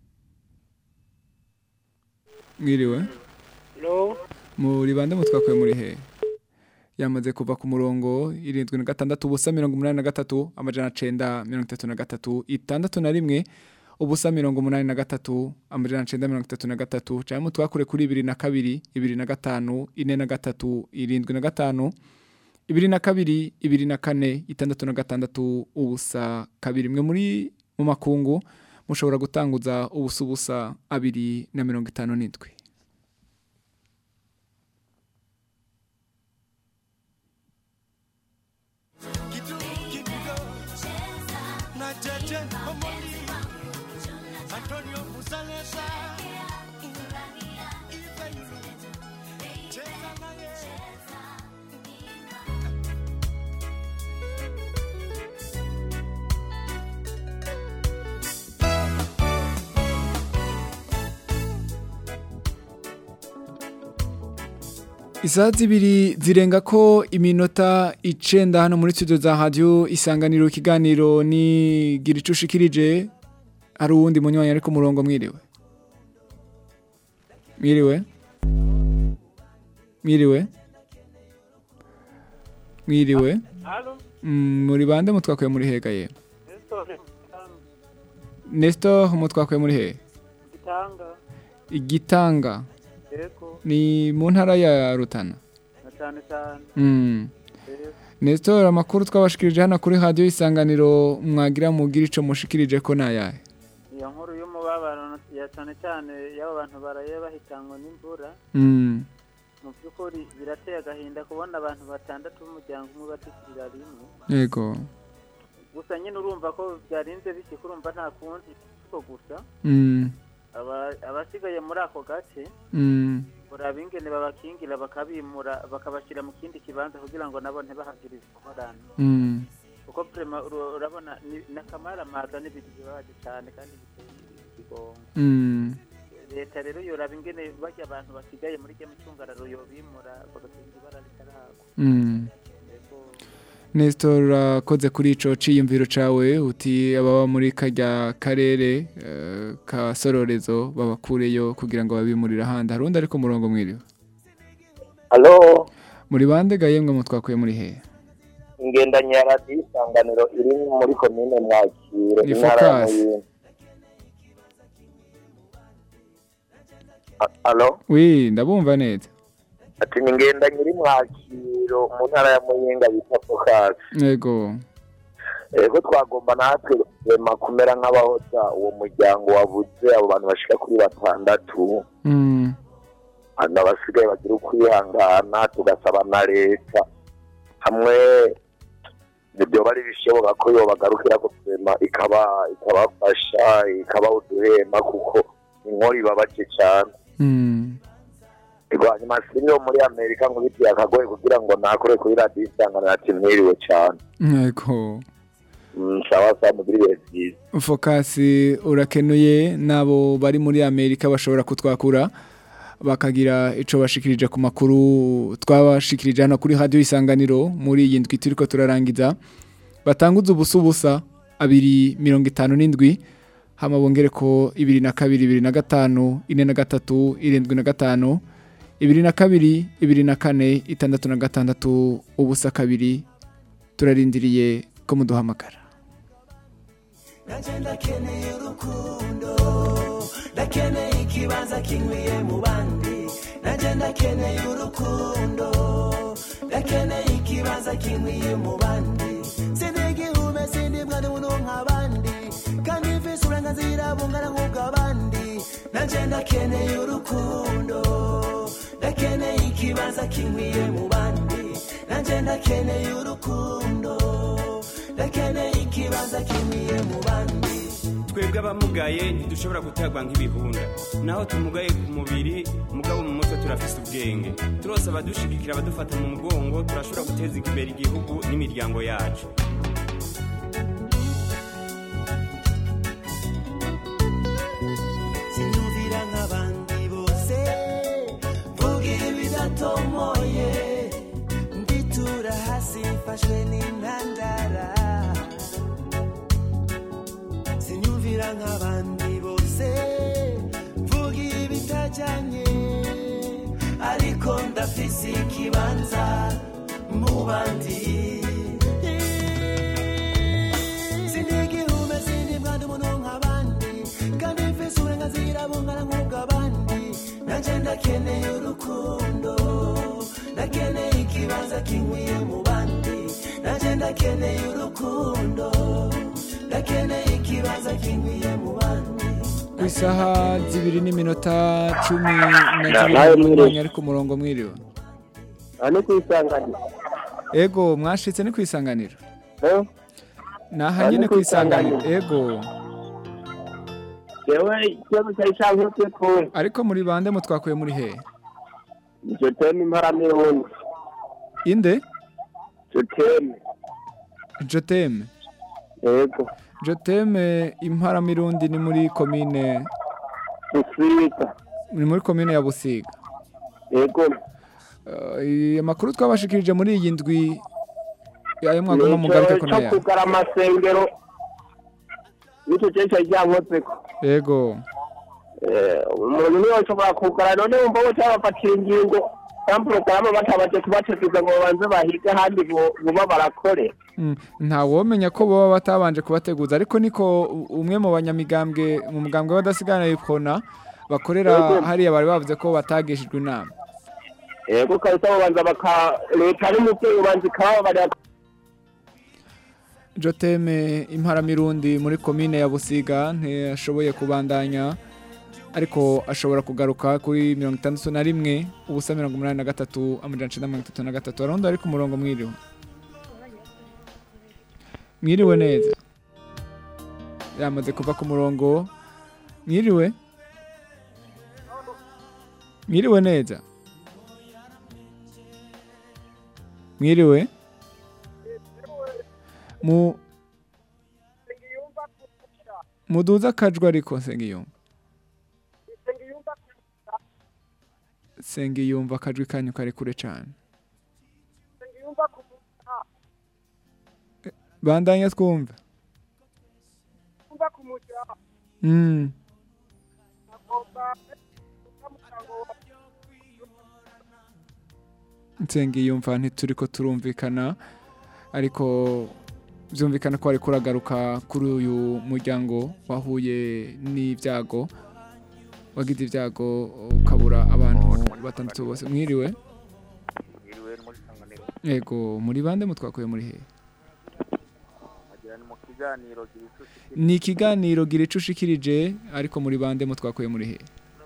mwiriwe Hello? muri bande mutwakuye muri he yamaze kuva ku murongo irindwi na gatandatu ubusa mirongo umunani na gatatu amajana cenda mirongo itatu na gatatu itandatu na rimwe ubusa mirongo umunani na gatatu amajana cenda mirongo itatu na gatatu cyangwa mutwakure kuri ibiri na kabiri ibiri na gatanu ine na gatatu irindwi na gatanu ibiri na kabiri ibiri na kane itandatu na gatandatu ubusa kabiri mwe muri mu makungu mushobora gutanguza ubusa ubusa abiri na mirongo itanu n'indwi na Jeje Omoni, Antonio Musalesa, Cheza naye. Isaha zibiri zirenga ko iminota icenda hano muri studio za radio isanganiro ikiganiro ni gira ico ushikirije hari uwundi munywanyi ari ku murongo mwiriwe mwiriwe mwiriwe mwiriwe Halo? Mm, muri bande mutwakuye muri hega ye Nestor, Nestor mutwakuye muri he Gitanga, igitanga Yego, ni mu ntara ya Rutana na cyane cyane. Mm. Yego. Nestor amakuru twabashikirije hano kuri radio isanganiro mwagira mugira ico mushikirije ko nayahe iyo nkuru y'umubabaro ya cyane cyane y'abo bantu baraye bahitanwe n'imvura Mm. mu by'ukuri birateye agahinda kubona abantu batandatu b'umuryango umwe batikirira rimwe yego gusa nyine urumva ko byarinze bishyika urumva nta kundi ko gusa Mm. aba- abasigaye muri ako gace Mm. uraba ingene babakingira bakabimura bakabashyira mu kindi kibanza kugira ngo nabo ntibahagire ingorane Mm. kuko prema uru- urabona ni- n'akamaramaza n'ibintu bibabaje cyane kandi biteye ikigongo Mm. leta rero yoraba ingene bajya abantu basigaye muri rya micungararo yobimura bagatunga ibara ritaragwa Mm. Nestor urakoze kuri ico ciyumviro cawe uti ababa muri karya karere eh, ka sororezo babakureyo kugira ngo babimurire ahandi harundi ariko murongo mwiriwe Halo, muri bande ga yemwe mutwakuye muri he ingendanye ya radiyo isanganiro iri muri komine Mwakiro, Ni intara ya Focus. Muyinga. Ha- Halo, wi ndabumva neza ati ni ingendanye iri Mwakiro mu ntara ya Muyinga bita Focus. yego Ego twagomba natwe rema kumera nk'abahoza uwo muryango wabuze abo bantu bashika kuri batandatu Mm. hano abasigaye bagira ukwihangana tugasaba na leta hamwe ibyo bari bishoboka ko yobagarukira guverinoma ikaba ikabafasha ikabaha uduhema kuko inkora ibabaje cyane Mm. Ego, hanyuma sinyo muri amerika ngo bitiye akagoye kugira ngo nakore kuri radiyo isanganiro ati mwiriwe cyane yego Mm, sawa sawa mugire ibihe byiza fokasi urakenuye n'abo bari muri amerika bashobora kutwakura bakagira icyo bashikirije ku makuru twabashikirije hano kuri radiyo isanganiro muri iyi ndwi turi ko turarangiza batanguze ubusa ubusa abiri mirongo itanu n'indwi hama bongere ko ibiri na kabiri ibiri na gatanu ine na gatatu irindwi na gatanu ibiri na kabiri ibiri na kane itandatu na gatandatu ubusa kabiri turarindiriye ko muduhamagara nanje ndakeneye urukundo ndakeneye ikibanza kinkwiye mu bandi nanje ndakeneye urukundo ndakeneye ikibanza kinkwiye mu bandi sindi igihume sindi mwana umuntu nk'abandi kandi mfise uburenganzira bungana nk'ubw'abandi nanje ndakeneye urukundo ndakeneye ikibanza kinkwiye mu bandi nanje ndakeneye urukundo ndakeneye ikibanza kinkwiye mu bandi twebwe abamugaye ntidushobora guterwa nk'ibihunda naho tumugaye ku mubiri mugabo mu mutwe turafise ubwenge turose abadushigikira abadufata mu mugongo turashobora guteza imbere igihugu n'imiryango yacu sinyumvira nk'abandi bose mvuga ibidatomoye nditura hasi mfashwe n'intandara sinyumvira nk'abandi bose mvuga ibitajyanye ariko ndafise ikibanza mu bandi sindi igihume sindi mwana umuntu nk'abandi kandi mfise uburenganzira bungana nk'ubw'abandi nanje ndakeneye urukundo ndakeneye ikibanza kinkwiye mu bandi nanje ndakeneye urukundo ndakeneye ikibanza kinkwiye mu bandi ku isaha zibiri n'iminota cumi na nawe zibiri mwiriwe. n'umwanya ariko umurongo mwiriwe aha ni ku isanganiro ego mwashitse ni ku isanganiro Eh? naha Aha nyine ni ku ku isanganiro isanganiro. ego yewe ikibazo cyari cyankutse kure ariko muri bande mutwakuye muri he icyo teme imparamirundi inde icyo teme joteme yego joteme imparamirundi ni muri komine busiga ni muri komine ya busiga yego Eh, amakuru twabashikirije muri iyi ndwi ayo mwagomba mugaruke ko cyo naya kugara amasengero nicyo cyari cyari cyankutse ko ego Eh, umuntu niwe ushobora kugara none wumva bo cyabafatira ingingo kandi porogaramu batabaje kubateguza ngo babanze bahige ahandi bo- buba barakore Mm, nta womenya ko baba batabanje kubateguza ariko niko u- umwe mu banyamigambwe mu mugambwe w'abadasigana yipfona bakorera Yego. hariya bari bavuze ko batagishijwe inama yego kabisa babanza baka leta n'umubyeyi ubanza ikababarira Joteme imparamirundi muri komine ya Busiga ntiyashoboye kubandanya ariko ashobora kugaruka kuri mirongo itandatu na rimwe ubusa mirongo umunani na gatatu amajana icenda mirongo itatu na gatatu arundi ari ku murongo mwiriwe mwiriwe neza yamaze kuva ku murongo mwiriwe mwiriwe neza mwiriwe mu muduza akajwi ariko nsengiyumva sengiyumva akajwi kanyu kari kure cyane bandanya twumve Mm. nsengiyumva ntituri ko turumvikana ariko byumvikana ko ariko uragaruka kuri uyu muryango wahuye n'ibyago wagize ibyago ukabura abantu batandatu bose mwiriwe Mwiriwe ni muri sanganiro yego muri bande mutwakuye muri he agira ni mu kiganiro gicuci ni ikiganiro gira ico ushikirije ariko muri bande mutwakuye muri he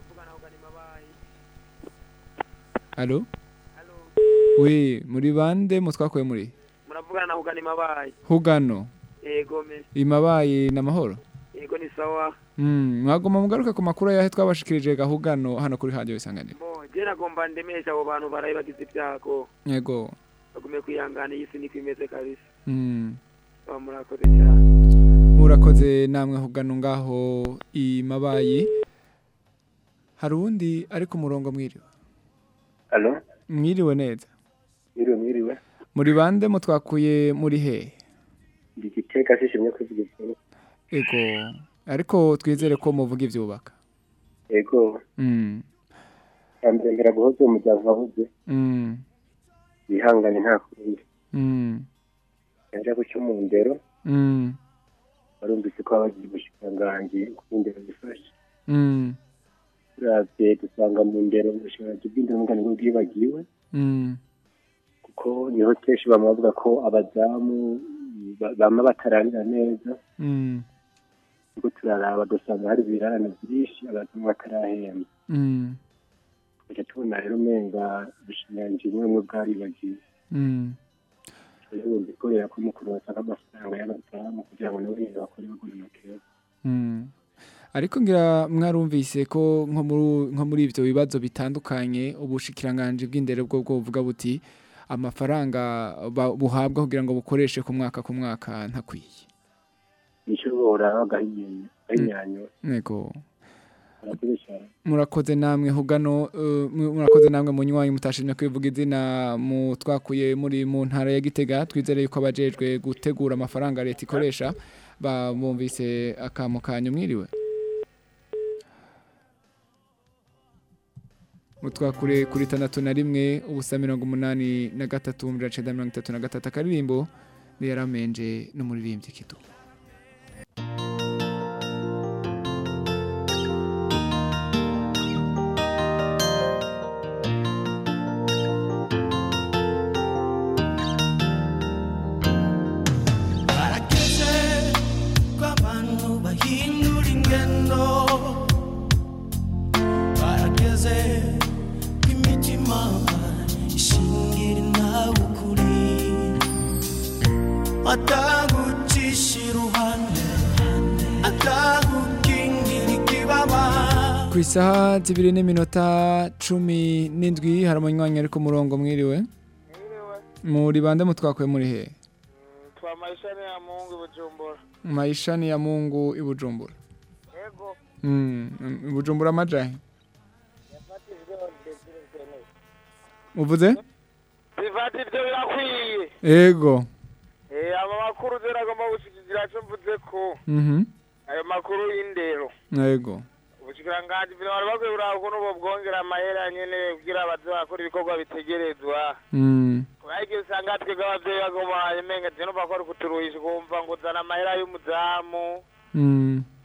Alo? We, muri bande mutwakuye muri he? muravugana na hugana imabaye Hugano. yego me Imabaye n'amahoro. yego ni sawa Mm, mwagoma mugaruka ku makuru yahe twabashikirije gahugano hano kuri radio isanganiro. bo je nagomba ndemesha abo bantu baraye bagize ibyago Yego. bagume kwihangana iyi si niko imeze kabisa Mm. baba murakoze cyane Murakoze namwe hugano ngaho imabaye. Hari uwundi ari ku murongo mwiriwe. Alo, Mwiriwe neza. mwiriwe mwiriwe. Muri bande mutwakuye muri he? Ndi giteka sishimye kuvuga ikintu. Ego. Ariko twizere ko muvuga ivyubaka. Ego, Mm. ambere mbera guhoza umuryango wabuze. Mm. Bihangane nta kundi. Mm. Yaje guca mu ndero, Mm. barumvise ko abagize ubushikiranganji bw'indero bifashe. Mm. Turavye dusanga mu ndero ubushikiranganji bw'indero n'ingane bwibagiwe, Mm. kuko niho kenshi bama bavuga ko abazamu ba- bama batarangira neza. Mm. Kuko turaraba dusanga hari ibirarane byinshi abazamu batarahembwa. Mm. Tugaca tubona rero umenga ubushikiranganji bumwe bumwe bwaribagiwe. Mm. ubundi ikorera ko mukuru basanga amafaranga y'abazamu kugira ngo nabo nyine bakore bagura amakero Mm. Ariko ngira mwarumvise ko nko muri nko muri ivyo bibazo bitandukanye ubushikiranganje bw'indero bwo bwo buvuga buti amafaranga ba- buhabwa kugira ngo bukoreshe ku mwaka ku mwaka ntakwiye. nicyo boraba gahinyanya gahinyanyura Nego. murakoze cyane Murakoze namwe hugano uh, mu- murakoze namwe munywanyi mutashimye kwivuga izina mu twakuye muri mu ntara ya Gitega twizere yuko abajejwe gutegura amafaranga leta ikoresha bumvise akamo kanyu mwiriwe. mutwakure kuri tandatu na rimwe ubusa mirongo umunani na gatatu mirongo icenda mirongo itatu na gatatu akaririmbo yaramenje n'umuririmbyi kidu barageze ko abantu bahindura ingendo barageze ko imitima ishingira nawe ukuri atagucisha iruhande atagukingira ikibaba ku isaha zibiri n'iminota cumi n'indwi hari umunywanyi ari ku murongo mwiriwe muri bande mutwakuye muri he twa maishani ya mungu bujumbura maishani ya mungu i bujumbura yego Mm, i bujumbura amajahe uvuze bivati ibyo birakwiye ego Eh, aba makuru zera agomba gushikira cyo mvuze ko mhm ayo makuru y'indero ego ubushikiranganji vile bari bakwiye kuraba ukuntu bobwongera amahera nyene kugira baze bakora ibikorwa bitegerezwa Mm, ariko usanga twebwe abavyeyi bagoma emenga je numva ko ari kuturuhisha ukumva ngo uzana amahera y'umuzamu mm,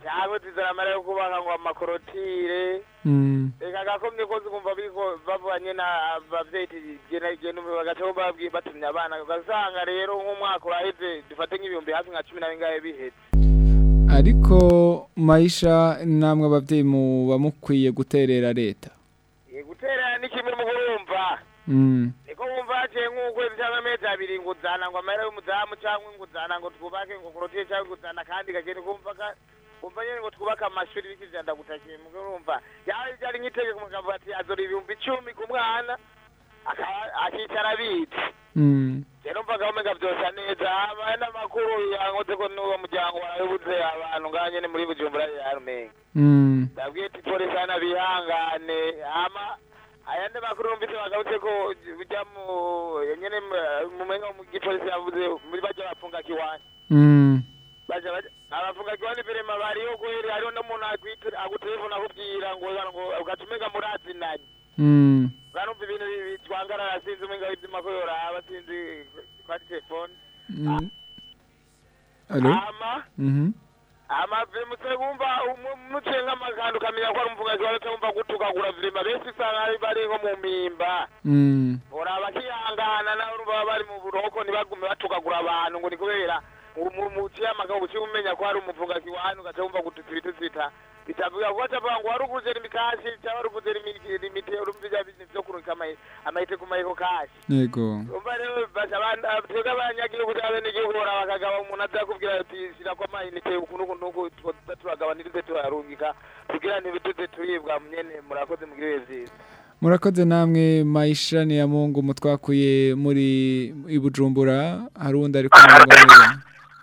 cyangwa zizana amara yo kubaka ngo amakorotire Mm. reka agakomye kose ukumva biriko bavanye na abavyeyi gena gena bagaca babwiye batumye abana ugasanga rero nk'umwaka uraheze dufate nk'ibihumbi hafi nka cumi na bingahe biheze ariko mayisha namwe abavyeyi muba mukwiye guterera leta Eh, guterera ni kimwe mu kurumva Mm. niko wumva haciye nk'ukwezi cyangwa amezi abiri ngo uzana ngo amahera y'umuzamu cyangwa ngo uzana ngo twubake ngo korotire cyangwa ngo uzana kandi gakene kumva ka kumva nyine ngo twubake amashuri bikijanda gutakiye mu kurumva yaba byari nk'itegeko mugabo ati azora ibihumbi icumi ku mwana aka- akicara abitse Mm. rero mvaga umenga byose neza habaye n'amakuru yankoze ko n'uwo muryango warabuze abantu ngaha nyene muri bujumbura yarumenga Mm. ndabwiye ati polisi hano bihangane ama ayandi makuru numvise bagarutse ko bijya mu nyene mu- mu menga mu gipolisi yavuze muri bajya bafunga kiwani Mm. baja baja abafunga kiwani birema bariho kweri hariho n'umuntu akwite agutelefona akubwira ngo ngo ugaca umenga murazinanye Mm. urumva ibintu bitwangarara sinzi umenga ivyuma ko yoraba sinzi kwari telefone Mm. Allo? ama Mhm. amave mutse bumva muciye nk'amakanda ukamenya ko ari umuvugazi wawe cyangwa gutukagura virima benshi usanga ari bari nko mu mpimba Mm. uraba bakihangana nawe urumva baba bari mu buroko ntibagume batukagura abantu ngo ni kubera muciye amagabo uciye umenya ko hari umuvugazi wa hano ugaca wumva gututsa ibitutsi bita bitavuga kuko acavuga ngo wari uguze imikashi cyangwa wari uguze imite urumva ibya bintu byo kurungika amayi- amayite ku mayiko kashi Yego. umva rero basha abandi twebwe abanyagihugu cyangwa n'igihugu hora bakagaba umuntu azakubwira ati shyira ko amayinite ukuntu ukuntu uku two turagabanirize turarungika kugira ntibituze turibwa nyene murakoze mugire ibihe vyiza Murakoze namwe Maisha ni ya Mungu mutwakuye muri ibujumbura hari undi ari kumwe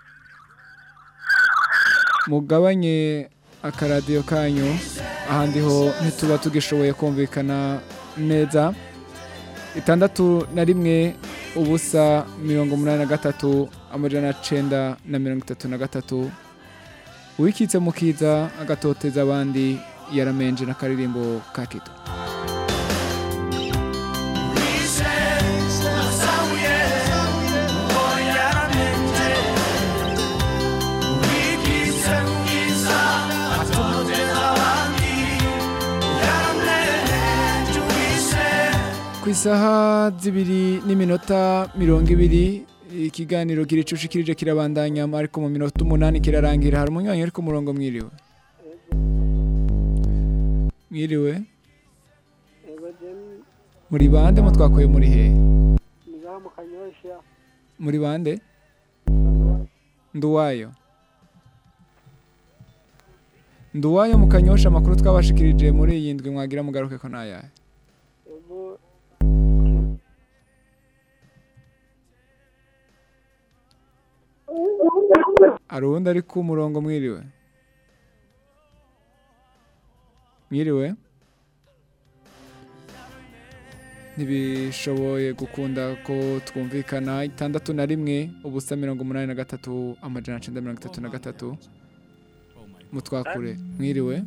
mugabanye akaradiyo kanyu ahandi ho ntituba tugishoboye kumvikana neza itandatu na rimwe ubusa mirongo umunani na gatatu amajana cenda na mirongo itatu na gatatu uwikitse mukiza agatoteza abandi yaramenje n'akaririmbo ka kito ku isaha zibiri n'iminota mirongo ibiri ikiganiro kiricushikirije kirabandanya ariko mu minota umunani kirarangira hari umunywanyi uri ku murongo mwiriwe mwiriwe muri bande mutwakuye muri hehe ngaha mu kanyosha muri bande nduwayo nduwayo mu kanyosha amakuru twabashikirije muri iyi ndwi mwagira mugaruke ko nayahe ubu hari uwundi ari ku murongo mwiriwe mwiriwe ntibishoboye gukunda ko twumvikana itandatu na rimwe ubusa mirongo umunani na gatatu amajana cenda mirongo itatu na gatatu mutwakure mwiriwe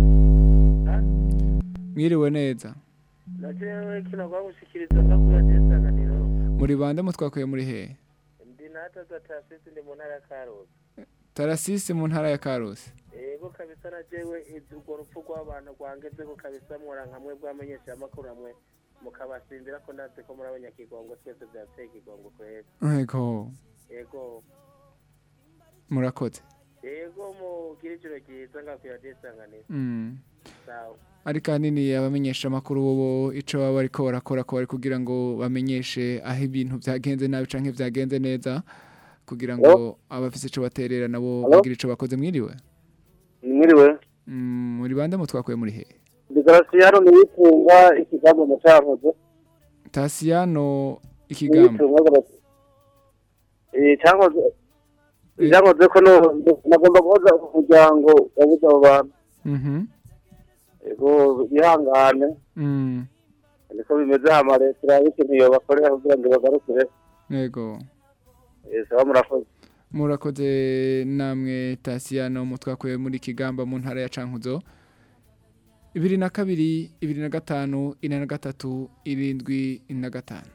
mwiriwe neza najewe kino kwagushikiriza makuru atesanganiro muri bande mutwakuye muri hehe ndi nataza tasisi ndi mu ntara ya karusi tarasisi mu ntara ya karusi ego kabisa najewe izi urwo rupfu rw'abantu rwangezeko kabisa mwora nkamwe bwamenyesha amakuru amwe mukabasimbira ko ndazi ko muri abanyakigongo twese byateye ikigongo kweza yego ego murakoze ego mugire ijoro ryiza ngakwira atesanganiro Mm. sawa ariko ahanini abamenyesha amakuru bo ico baba bariko barakora ko bari kugira ngo bamenyeshe aho ibintu byagenze nabi canke byagenze neza kugira ngo abafise ico baterera nabo Hello? bagire ico bakoze mwiriwe mwiriwe Mm, muri bande mutwakuye muri he degarasiyano niyitunga ikigambo mu cyankoze Tasiyano ikigamba niyitunga garasi eh cyankoze cyankoze ko no nagomba guhoza umuryango wabuze abo bantu Mhm. ego bihangane Mm. niko bimeze hama leta irabe ikintu yobakorera kugira ngo bagarukire Yego. Eh, sawa murakoze Murakoze namwe Tasiyano mutwakuye muri Kigamba mu ntara ya Cankuzo. ibiri na kabiri ibiri na gatanu ine na gatatu irindwi na gatanu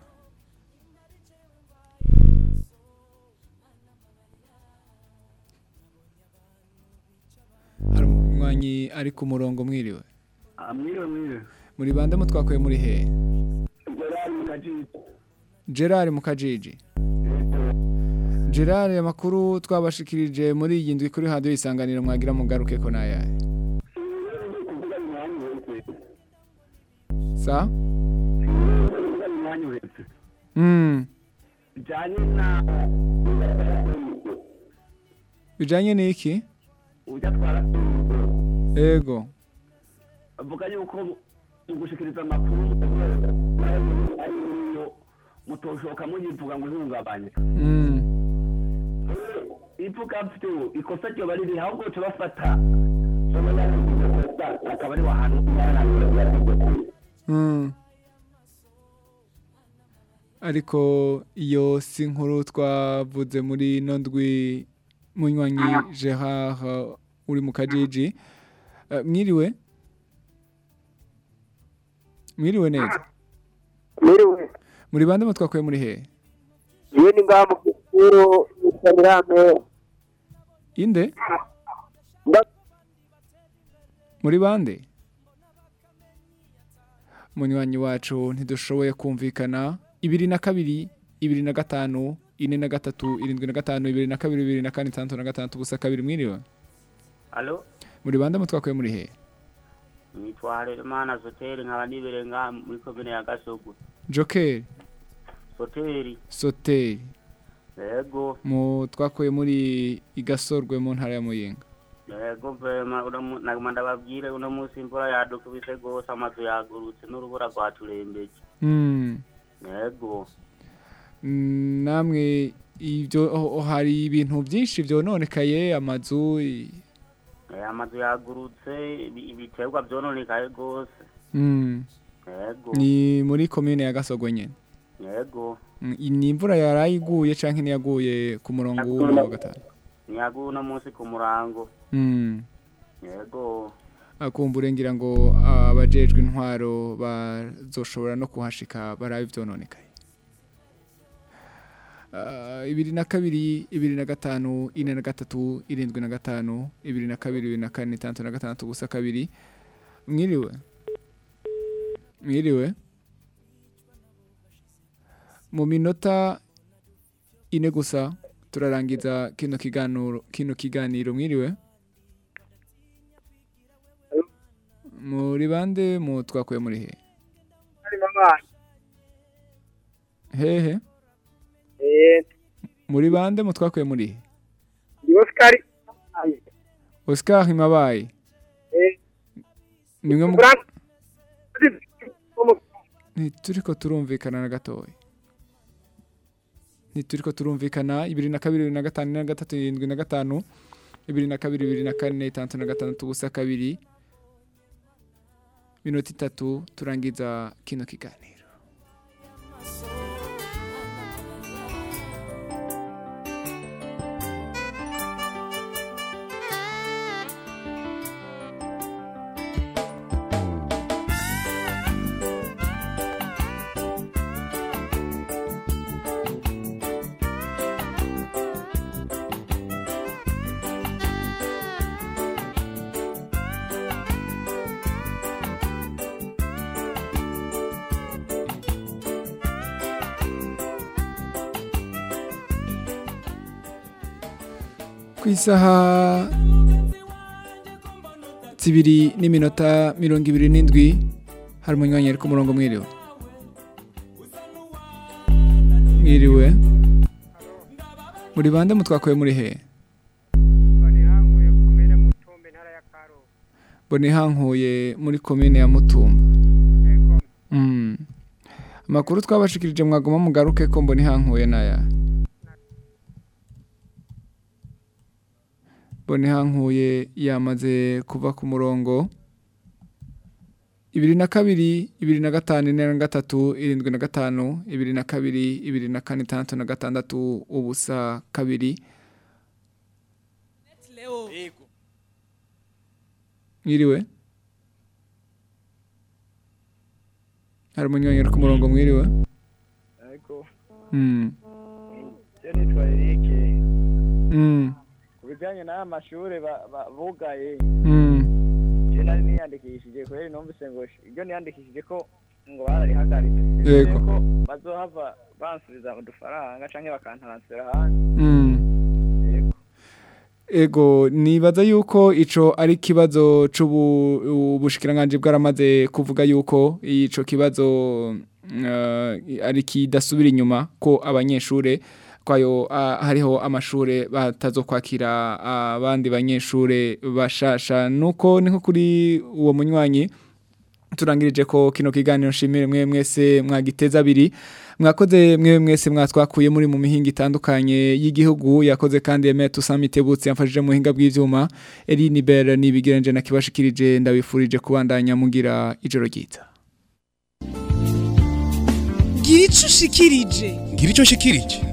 umunywanyi ari ku murongo mwiriwe mwiriwe mwiriwe muri bande mutwakuye muri he gerard mukajiji gerard mukajiji gerard amakuru twabashikirije muri iyi ndwi kuri radiyo isanganiro mwagira mugaruke ko nayahe sa umwanya uhetse mm. bijyanye na bijanye n'iki ujya atwara ego avuga yuko mu gushikiriza amakuru ariyo mutoshoka muyivuga ngo ihungabanye mm. ivuga byo ikosa ryo bari riri ahubwo cyo bafata akaba ari wahantu Mm. ariko iyo si nkuru twavuze muri ino ndwi munywanyi Gerard uri mu kajiji Eh, mwiriwe mwiriwe neza Mwiriwe. muri bande mutwakuye muri he Iyo ni ngaha mu Gisuru yitwa Mirame. inde muri bande munywanyi wacu ntidushoboye kumvikana ibiri na kabiri ibiri na gatanu ine na gatatu irindwi na gatanu ibiri na kabiri bibiri na kane itandatu na gatandatu gusa kabiri mwiriwe Alo, muri bande mutwakuye muri he nitwa Harerimana Soteri nkaba nibereye ngaha muri komine ya Gasogo. joker Soteri, soteri yego, mu twakuye muri igasorwe mu ntara ya muyinga yego vema uno mu- naguma ndababwire uno munsi imvura yadukubise gose amazu yagurutse n'urubura rwaturembeje. Mm. Yego, Mm, namwe ibyo oh, oh, hari ibintu byinshi byononekaye amazu i- eh, amazu yagurutse ibi- ibiterwa vyononekaye gose. mm. Yego, ni muri komine ya gasogwe nyene yego, Mm, i- ni imvura yarayiguye canke niyaguye ku murongo w'uno wa gatanu niyaguye uno munsi ku murango. Mm. Yego, akumbure ngira ngo abajejwe intwaro bazoshobora no kuhashika barabe ivyononekaye Ah, ibiri na kabiri ibiri na gatanu ine na gatatu irindwi na gatanu ibiri na kabiri ibiri na kane itandatu na gatandatu gusa kabiri mwiriwe mwiriwe mu minota ine gusa turarangiza kino kiganiro kino kiganiro mwiriwe muri bande mu twakuye muri he Ari mama. hehe Eh, muri bande mu twakuye muri he ndi Oscar. Oscar Himabaye Eh, nimwe mu Frank. ntituriko turumvikana na gatoya ntituriko turumvikana ibiri na kabiri ibiri na gatanu ine na gatatu irindwi na gatanu ibiri na kabiri ibiri na kane itandatu na gatandatu ubusa kabiri minota itatu turangiza kino kiganiro ku isaha zibiri n'iminota mirongo ibiri n'indwi hari umunywanyi ari ku murongo mwiriwe mwiriwe muri bande mutwakuye muri he bonihankuye muri komine ya mutumba Mm. amakuru twabashikirije mwaguma mugaruke ko mbonihankuye naya bonihankuye yamaze kuva ku murongo ibiri na kabiri ibiri na gatanu ine na gatatu irindwi na gatanu ibiri na kabiri ibiri na kane itandatu na gatandatu ubusa kabiri Leo. Ego. mwiriwe hari umunywanyi uri ku murongo mwiriwe ariko Mm. je nitwa Eric Mm. ku bijyanye n'aya mashuri ba- ba- bugaye Mm. je nari niyandikishije kubera numvise ngo sh- iryo niyandikishije ko ngo bararihagaritse Yego. ko bazohava bansubiza udufaranga canke bakantransfera ahandi Mm. Ego nibaza yuko ico ari kibazo c'ubu ubushikiranganje bwaramaze kuvuga yuko ico kibazo uh, ari kidasubira inyuma ko abanyeshure kwayo uh, hariho amashure batazokwakira abandi banyeshure bashasha nuko niko kuri uwo munywanyi turangirije ko kino kiganiro nshimire mwe mwese mwagiteza abiri mwakoze mwe mwese mwatwakuye muri mu mihinga itandukanye y'igihugu yakoze kandi Aimé Toussaint Mitebutsi yamfashije mu hinga bw'ivyuma Eline Bell nibigiranje nakibashikirije ndabifurije kubandanya mugira ijoro ryiza gira ico ushikirije ngira icyo nshikirije